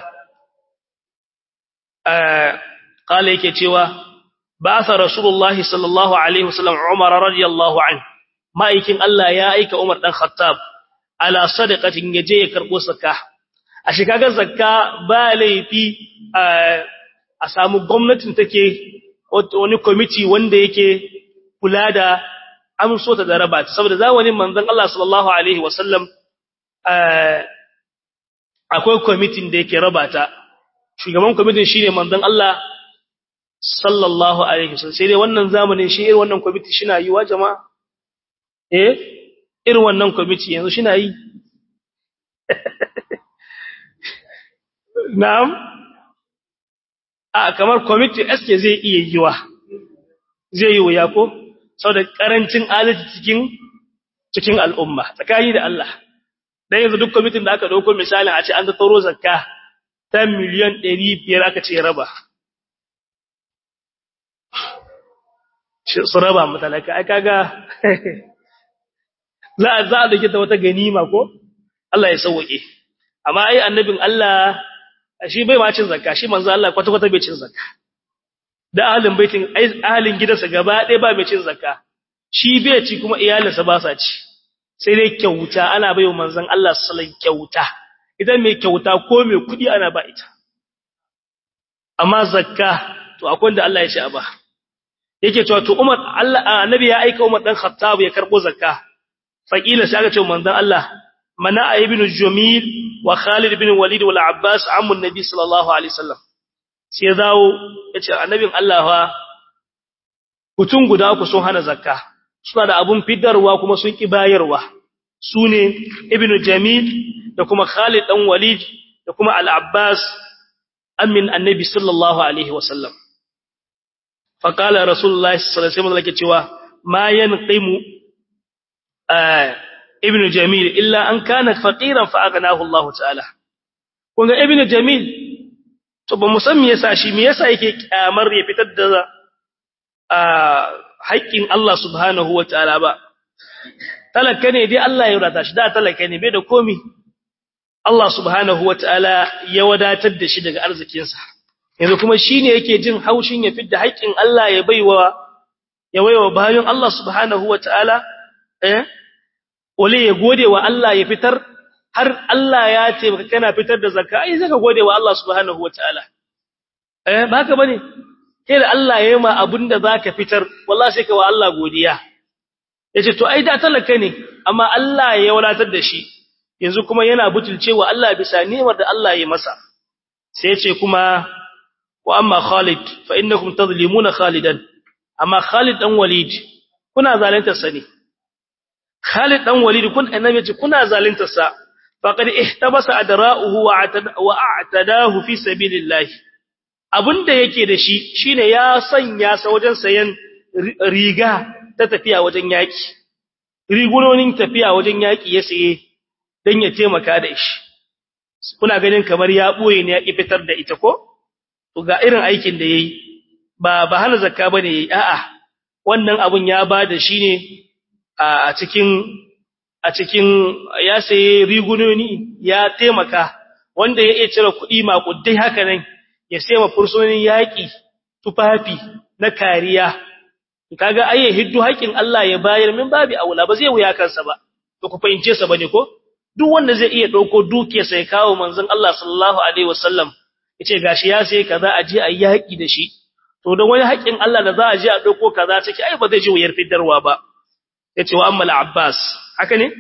eh kala yake cewa ba'atha rasulullahi sallallahu alaihi wasallam umar radiyallahu an ma'aikin Allah ya aika umar dan khattab ala sadaqatin yaje ya karbo zakka a shikagar zakka ba laifi a samu gwamnatin take wani committee wanda yake kula da amso ta da raba saboda zamanin manzon Allah sallallahu alaihi wasallam akwai committee da yake raba ta shugaban committee shine manzon Allah sallallahu alaihi wasallam sai dai wannan zamanin shi irin wannan committee shi na yi wa jama'a eh irin wannan kwamiti yanzu shi na yi na'am a kamar kwamiti eske zai iya yiwa zai yi wuya ko sau da ƙarancin alaji cikin cikin al'umma tsakani da Allah dan yanzu duk kwamitin da aka ɗauko misalin a ce an tattaro zakka ta miliyan ɗari biyar aka ce raba su raba matalaka ai kaga za a za a dake ta wata ganima ko Allah ya sauke amma ai annabin Allah shi bai ma cin zakka shi manzo Allah kwata kwata bai cin zakka da ahlin baitin ahlin gidansa gaba ɗaya ba mai cin zakka shi bai ci kuma iyalinsa ba sa ci sai dai kyauta ana baiwa manzon Allah sallallahu kyauta idan mai kyauta ko mai kudi ana ba ita amma zakka to akwai da Allah ya ce a ba yake cewa to Umar Allah annabi ya aika Umar dan Khattab ya karbo zakka faqila sai aka ce manzon Allah mana ibn Jamil wa Khalid ibn Walid wal Abbas ammu nabi sallallahu alaihi wasallam sai zawo yace annabin Allah fa mutun guda ku sun hana zakka suna da abun fidarwa kuma sun ki bayarwa sune ibn Jamil da kuma Khalid dan Walid da kuma Al Abbas amin annabi sallallahu alaihi wasallam faqala rasulullahi sallallahu alaihi wasallam yake cewa ma yanqimu ibn jamil illa an kana faqiran fa aghnahu Allah ta'ala kunga ibn jamil to ba mu san me yasa shi me yasa yake kyamar ya fitar da haƙƙin Allah subhanahu wa ta'ala ba talaka ne dai Allah ya wadata shi da talaka ne bai da komi Allah subhanahu wa ta'ala ya wadatar da shi daga arzikinsa yanzu kuma shine yake jin haushin ya fitar da haƙƙin Allah ya baiwa ya baiwa bayan Allah subhanahu wa ta'ala eh wale ya gode wa Allah ya fitar har Allah ya ce baka kana fitar da zakka ai zaka gode wa Allah subhanahu wataala eh ba haka bane kai da Allah ya yi ma abinda zaka fitar wallahi sai ka wa Allah godiya yace to ai da talaka ne amma Allah ya wadatar da shi yanzu kuma yana butulcewa Allah bisa ni'imar da Allah ya masa sai yace kuma wa amma Khalid fa innakum tadhlimuna Khalidan amma Khalid dan Walid kuna zalunta sani Khalid dan Walid kun annabi ce kuna zalunta sa faqad ihtabasa adra'uhu wa a'tadahu fi sabilillah abinda yake da shi shine ya sanya sa wajen sayan riga ta tafiya wajen yaki rigunonin tafiya wajen yaki ya saye dan ya taimaka da shi kuna ganin kamar ya boye ne ya ki fitar da ita ko to ga irin aikin da yayi ba ba hana zakka bane yayi a'a wannan abun ya bada shi ne a cikin a cikin ya saye rigunoni ya taimaka wanda ya iya cire kuɗi makuddai haka nan ya sai ma fursunonin yaƙi tufafi na kariya kaga ayye hiddu haƙin Allah ya bayar min babi aula ba zai wuya kansa ba to ku fahimce sa bane ko duk wanda zai iya dauko duke sai kawo manzon Allah sallallahu alaihi wasallam yace gashi ya sai kaza a je a yaƙi da shi to don wani haƙin Allah da za a je a dauko kaza take ai ba zai ji wuyar fidarwa ba yace wa amma al-abbas haka ne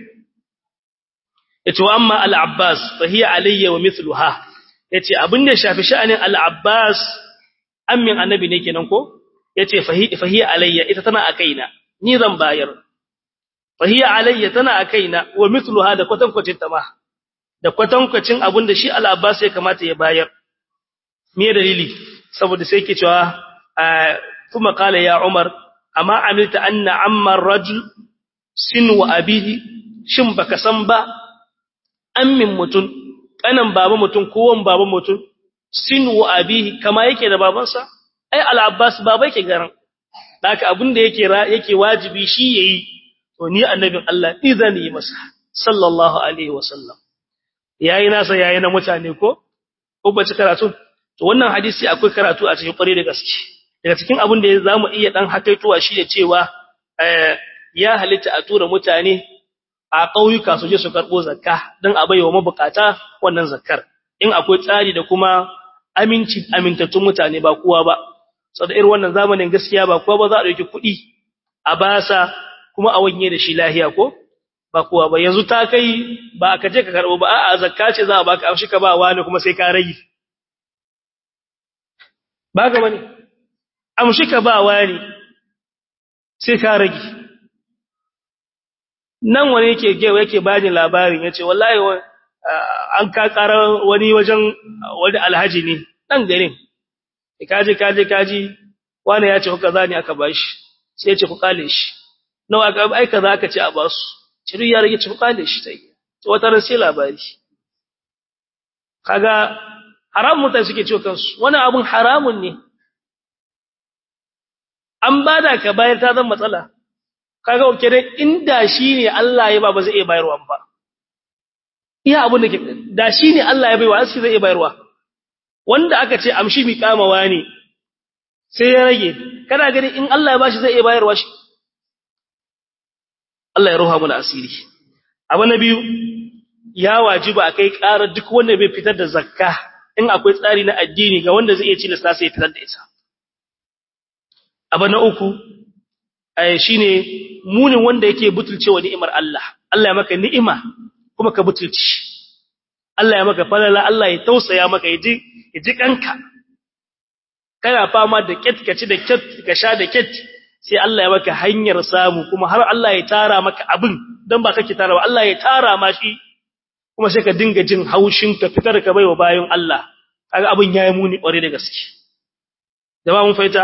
yace wa amma al-abbas fa hiya alayya wa mithluha yace abin da shafi sha'anin al-abbas ammin annabi ne kenan ko yace fa hiya alayya ita tana a kaina ni zan bayar fa hiya alayya tana a kaina wa mithluha da kwatankwacin ta ma da kwatankwacin abin da shi al-abbas ya kamata ya bayar me dalili saboda sai yake cewa kuma kala ya umar amma amilta anna amma rajul sin wa abihi shin baka san ba ammin mutun kanan baba mutun ko wan baba mutun sin wa abihi kama yake da babansa ai al-abbas baba yake garan haka abin da yake yake wajibi shi yayi to ni annabin Allah idan yi masa sallallahu alaihi wasallam yayi nasa yayi na mutane ko ko ba ci karatu to wannan hadisi akwai karatu a cikin kware da gaske daga cikin abin da zamu iya dan hakaituwa shi da cewa ya halitta a tura mutane a ƙauyuka su je su karɓo zakka don a baiwa mabukata wannan zakkar in akwai tsari da kuma aminci amintattun mutane ba kowa ba saboda irin wannan zamanin gaskiya ba kowa ba za a ɗauki kuɗi a basa kuma a wanye da shi lahiya ko ba kowa ba yanzu ta kai ba ka je ka karɓo ba a'a zakka ce za a baka amshi ka ba wani kuma sai ka rage ba ga bane amshi ka ba wani sai ka rage nan wani yake gewa yake bani labarin yace wallahi an ka karar wani wajen wani alhaji ne dan garin kaje kaje kaji wani ya ce kuka zani aka bashi sai ya ce ku kale shi nawa aka ai kaza aka ce a basu ciru ya rage ci ku kale shi sai wata ran sai labari kaga haram mutane suke ciwo kansu wani abun haramun ne an bada ka bayar ta zan matsala kaga kenan inda shine Allah ya ba ba zai iya bayarwa ba iya abun da ke da shine Allah ya baiwa sai zai iya bayarwa wanda aka ce amshi mi kamawa ne sai ya rage kana gani in Allah ya bashi zai iya bayarwa shi Allah ya roha mu asiri abu na biyu ya wajiba akai ƙara duk wanda bai fitar da zakka in akwai tsari na addini ga wanda zai iya cilasta sai ya fitar da ita abu na uku shine munin wanda yake butulcewa ni'imar Allah Allah ya maka ni'ima kuma ka butulci Allah ya maka falala Allah ya tausaya maka yaji yaji kanka kana fama da ket kaci da ket ka sha da ket sai Allah ya maka hanyar samu kuma har Allah ya tara maka abin dan ba kake tara ba Allah ya tara ma shi kuma sai ka dinga jin haushin ka fitar ka baiwa bayan Allah kaga abin yayi muni kware da gaske jama'a mun faita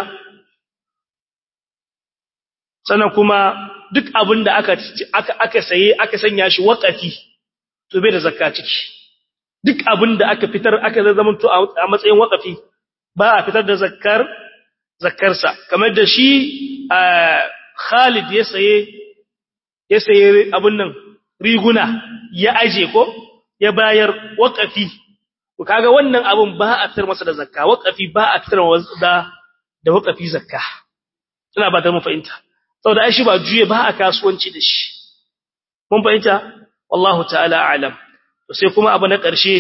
sannan kuma duk abin da aka aka aka saye aka sanya shi waqafi to bai da zakka ciki duk abin da aka fitar aka zama to a matsayin waqafi ba a fitar da zakkar zakkarsa kamar da shi Khalid ya saye ya saye abin nan riguna ya aje ko ya bayar waqafi to kaga wannan abun ba a fitar masa da zakka waqafi ba a fitar da da waqafi zakka ina ba ta mu fahimta saboda ai shi ba juye ba a kasuwanci da shi mun fahimta wallahu ta'ala a'lam to sai kuma abu na ƙarshe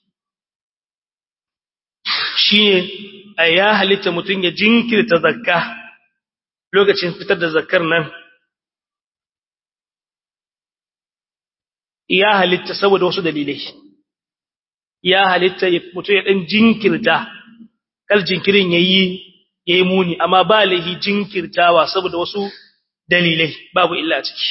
shine ya halitta mutun ya jinkirta zakka lokacin fitar da zakkar nan ya halitta saboda wasu dalilai ya halitta mutum ya dan jinkirta kal jinkirin yayi yayi muni amma ba lahi jinkirtawa saboda wasu dalilai babu illa ciki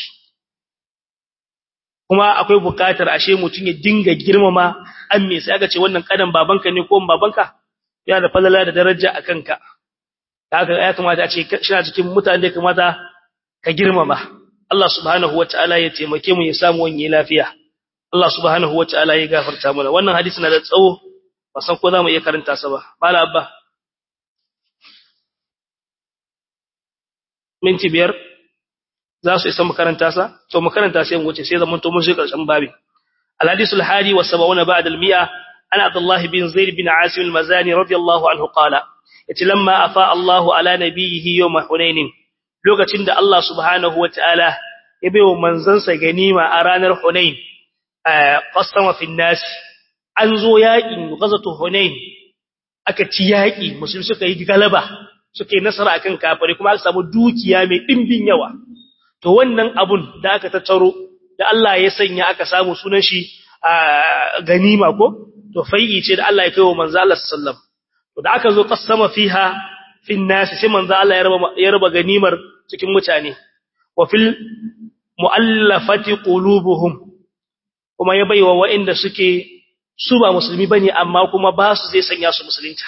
kuma akwai bukatar ashe mutum ya dinga girmama an me sai aka ce wannan kadan babanka ne ko babanka yana da falala da daraja a kanka haka ya kamata a ce shina cikin mutane da kamata ka girmama Allah subhanahu wataala ya taimake mu ya samu wani lafiya Allah subhanahu wataala ya gafarta mana wannan hadisi na da tsawo ba san ko za mu iya karanta sa ba mala abba minti biyar za su isa makaranta sa to makaranta sai mu wuce sai zaman to mun shi karshen babi الحديث الحادي والسبعون بعد المئة عن عبد الله بن زيد بن عاصم المزاني رضي الله عنه قال لما أفاء الله على نبيه يوم حنين لوكتين ده الله سبحانه وتعالى يبيو منزنسا غنيمة أرانر حنين قسم في الناس أنزو يائن غزة حنين أكتي يائن مسلم سكا يغلبة suke nasara akan kafare kuma aka samu dukiya mai dimbin yawa to wannan abun da aka tattaro da Allah ya sanya aka samu sunan shi ganima ko to fai'i ce da Allah ya kai wa manzo Allah sallam to da aka zo qassama fiha fin nas sai manzo Allah ya raba ya raba ganimar cikin mutane wa fil muallafati qulubuhum kuma ya baiwa waɗanda suke su ba musulmi bane amma kuma ba su zai sanya su musulunta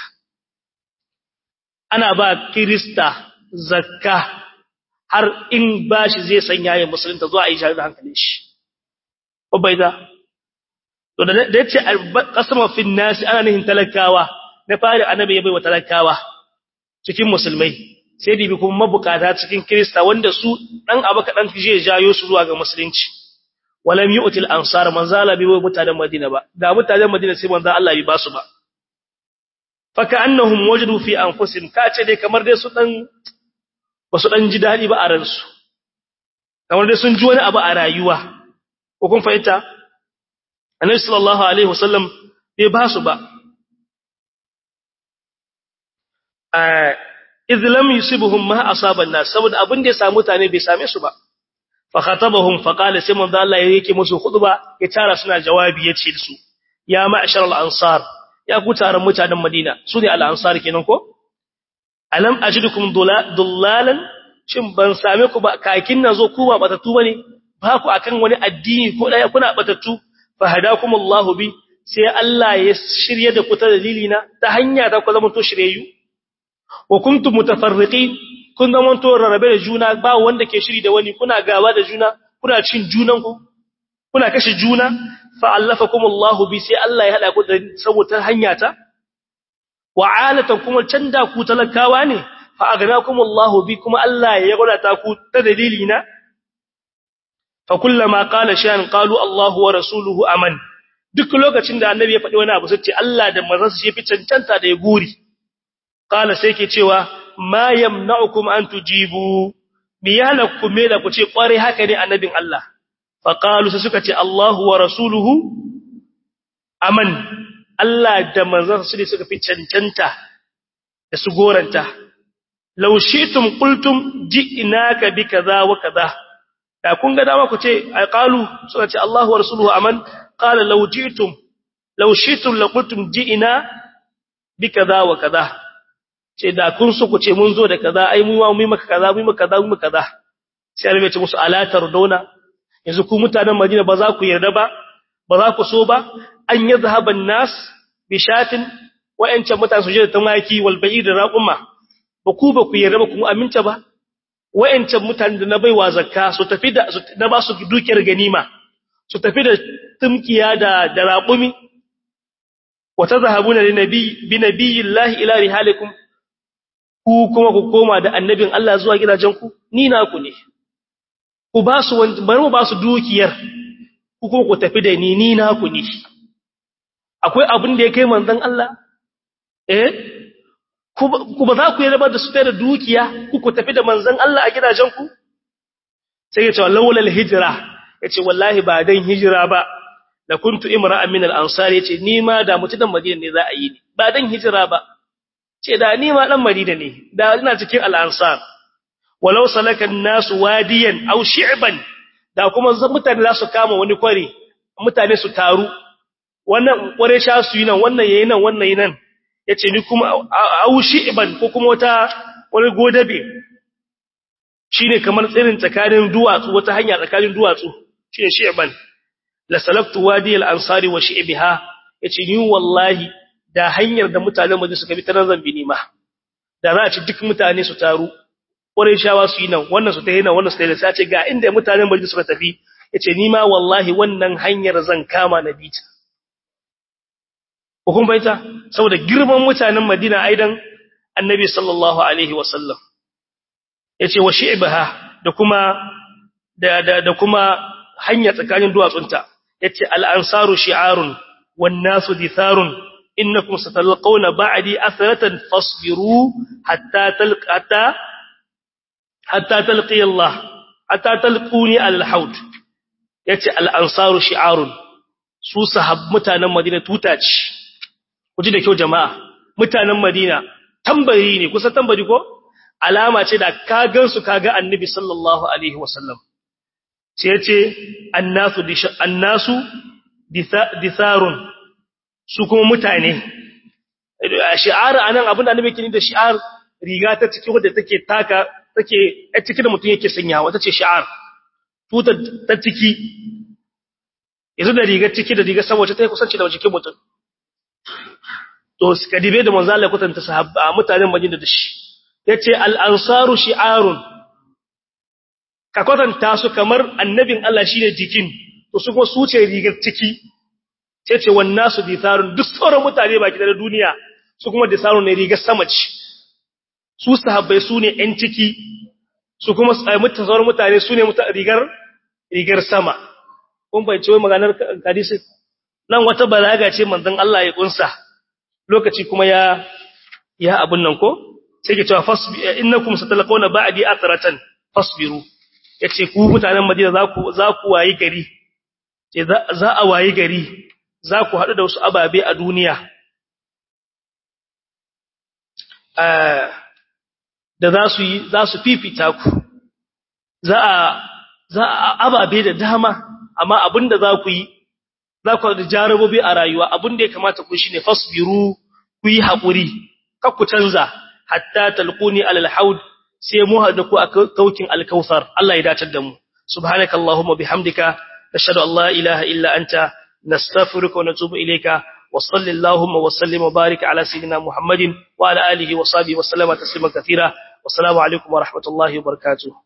ana ba kirista zakka har in bashi zai sanya ya musulunta zuwa yi jari da hankalin shi ubaida to da yace qasama fi nasi ana nihin talakawa na fari annabi ya bai wa talakawa cikin musulmai sai dibi kuma mabukata cikin krista wanda su dan abu kadan zai jayo su zuwa ga musulunci walam yu'til ansar manzo Allah bai mutanen Madina ba da mutanen Madina sai manzo Allah bai basu ba fa ka'annahum wajadu fi anfusihim ka ce dai kamar dai su dan basu dan ji dadi ba a ransu kamar dai sun ji wani abu a rayuwa ko kun fahimta annabi sallallahu alaihi wasallam bai ba su ba idh lam yusibuhum ma asaba an-nas saboda abin da ya samu mutane bai same su ba fa khatabahum fa qala sai manzo Allah yake musu khutba ya tara suna jawabi yace su ya ma'shar al-ansar ya ku taron mutanen Madina su ne al-ansar kenan ko alam ajidukum dullalan shin ban same ku ba kakin nazo ku ba batatu bane ba ku akan wani addini ko daya kuna batatu fa hadakumullahu bi sai Allah ya shirye da ku ta dalilina ta hanya ta ku zama to shiryeyu wa kuntum mutafarriqin kun zama to rarrabe da juna ba wanda ke shiri da wani kuna gaba da juna kuna cin junan ku kuna kashe juna fa allafakumullahu bi sai Allah ya hada ku da saboda hanya ta wa alatan kuma canda ku talakawa ne fa agnakumullahu bi kuma Allah ya gurata ku ta dalilina فكلما قال شيئا قالوا الله ورسوله aman duk lokacin da annabi ya faɗi wani abu sai ce Allah da manzansa shi fi cancanta da ya guri qala sai ke cewa ma yamna'ukum an tujibu biyana ku me da ku ce kware haka ne annabin Allah fa qalu sai suka ce Allahu wa rasuluhu aman Allah da manzansa su ne suka fi cancanta da su goranta law shi'tum qultum ji'naka bi kaza wa kaza da kun ga dama ku ce ai qalu suka ce Allahu wa rasuluhu aman qala law ji'tum law shi'tum la qultum ji'ina bi kaza wa kaza ce da kun so ku ce mun zo da kaza ai mu mu maka kaza mu maka kaza mu kaza sai Allah ya ce musu ala tardona yanzu ku mutanen Madina ba za ku yarda ba ba za ku so ba an yadhhaban nas bi shatin wa'ancan mutane su je da tumaki wal ba'id da raquma ba ku ba ku yarda ba ku aminta ba wa'ancan mutane da na baiwa zakka su tafi da na ba su dukiyar ganima su tafi da tumkiya da da raqumi wa tadhhabuna li nabi bi nabiyillahi ila rihalikum ku kuma ku koma da annabin Allah zuwa gidajen ku ni na ku ne ku ba su bari mu ba su dukiyar ku kuma ku tafi da ni ni na ku ne akwai abin da ya kai manzon Allah eh ku ba za ku yi rabar da su da dukiya ku ku tafi da manzon Allah a gidajenku sai ya ce laulal hijira ya ce wallahi ba dan hijira ba da kuntu imra'an min al-ansar ya ce ni ma da mutunan madina ne za a yi ni ba dan hijira ba ce da ni ma dan madina ne da ina cikin al-ansar walau salaka an-nas wadiyan aw shi'ban da kuma mutane za su kama wani kwari mutane su taru wannan kware sha su yi nan wannan yayi nan wannan yayi nan yace ni kuma aushi iban ko kuma wata wani godabe shine kamar tsirin tsakanin duwatsu wata hanya tsakanin duwatsu shine shi'ban la salaftu wadi al-ansari wa shi'biha yace ni wallahi da hanyar da mutanen Madina suka bi ta nan zambi ni ma da za a ci duk mutane su taru ƙwarai shawa su yi nan wannan su ta yi nan wannan su ta yi sai ce ga inda mutanen Madina suka tafi yace ni ma wallahi wannan hanyar zan kama na bita hukun baita saboda girman mutanen Madina aidan Annabi sallallahu alaihi wasallam yace wa shi'baha da kuma da da, da kuma hanya tsakanin duwatsunta yace al-ansaru shi'arun wan nasu ditharun innakum satalqawna ba'di athratan fasbiru hatta talqata hatta talqi Allah hatta talquni al-haud yace al-ansaru shi'arun su sahab mutanen Madina tuta ce kuji da kyau jama'a mutanen Madina tambari ne kusa tambari ko alama ce da ka gansu kaga annabi sallallahu alaihi wasallam sai yace annasu annasu ditharun su kuma mutane shi'ar anan abin da annabi ke da shi'ar riga ta ciki wadda take taka take a ciki da mutum yake sanyawa tace shi'ar tutar ta ciki yanzu da rigar ciki da rigar saboda ta yi kusanci da jikin mutum to kadibe da manzo Allah kutanta sahabba mutanen Madina da shi yace al-ansaru shi'arun ka kwatanta su kamar annabin Allah shine jikin to su kuma su ce rigar ciki sai ce wannan su ditharun duk sauran mutane baki da duniya su kuma ditharun ne rigar sama ce su sahabbai su ne ‘yan ciki su kuma mutan sauran mutane su ne rigar rigar sama kun bai wai maganar hadisi nan wata balaga ce manzon Allah ya kunsa lokaci kuma ya ya abun nan ko sai ke cewa fasbi innakum satalqawna ba'di athratan fasbiru yace ku mutanen Madina za ku za ku wayi gari ce za a wayi gari za ku haɗu da wasu ababe a duniya da za su yi za su fifita ku za a za a ababe da dama amma abinda za ku yi za ku da jarabobi a rayuwa abinda ya kamata ku shine fasbiru ku yi haƙuri kar ku canza hatta talquni alal haud sai mu hada ku a kaukin alkausar Allah ya dace da mu subhanakallahumma bihamdika nashhadu an la ilaha illa anta nastaghfiruka wa natubu ilayka وصل اللهم وسلم وبارك على سيدنا محمد وعلى آله وصحبه وسلم تسليما كثيرا والسلام عليكم ورحمة الله وبركاته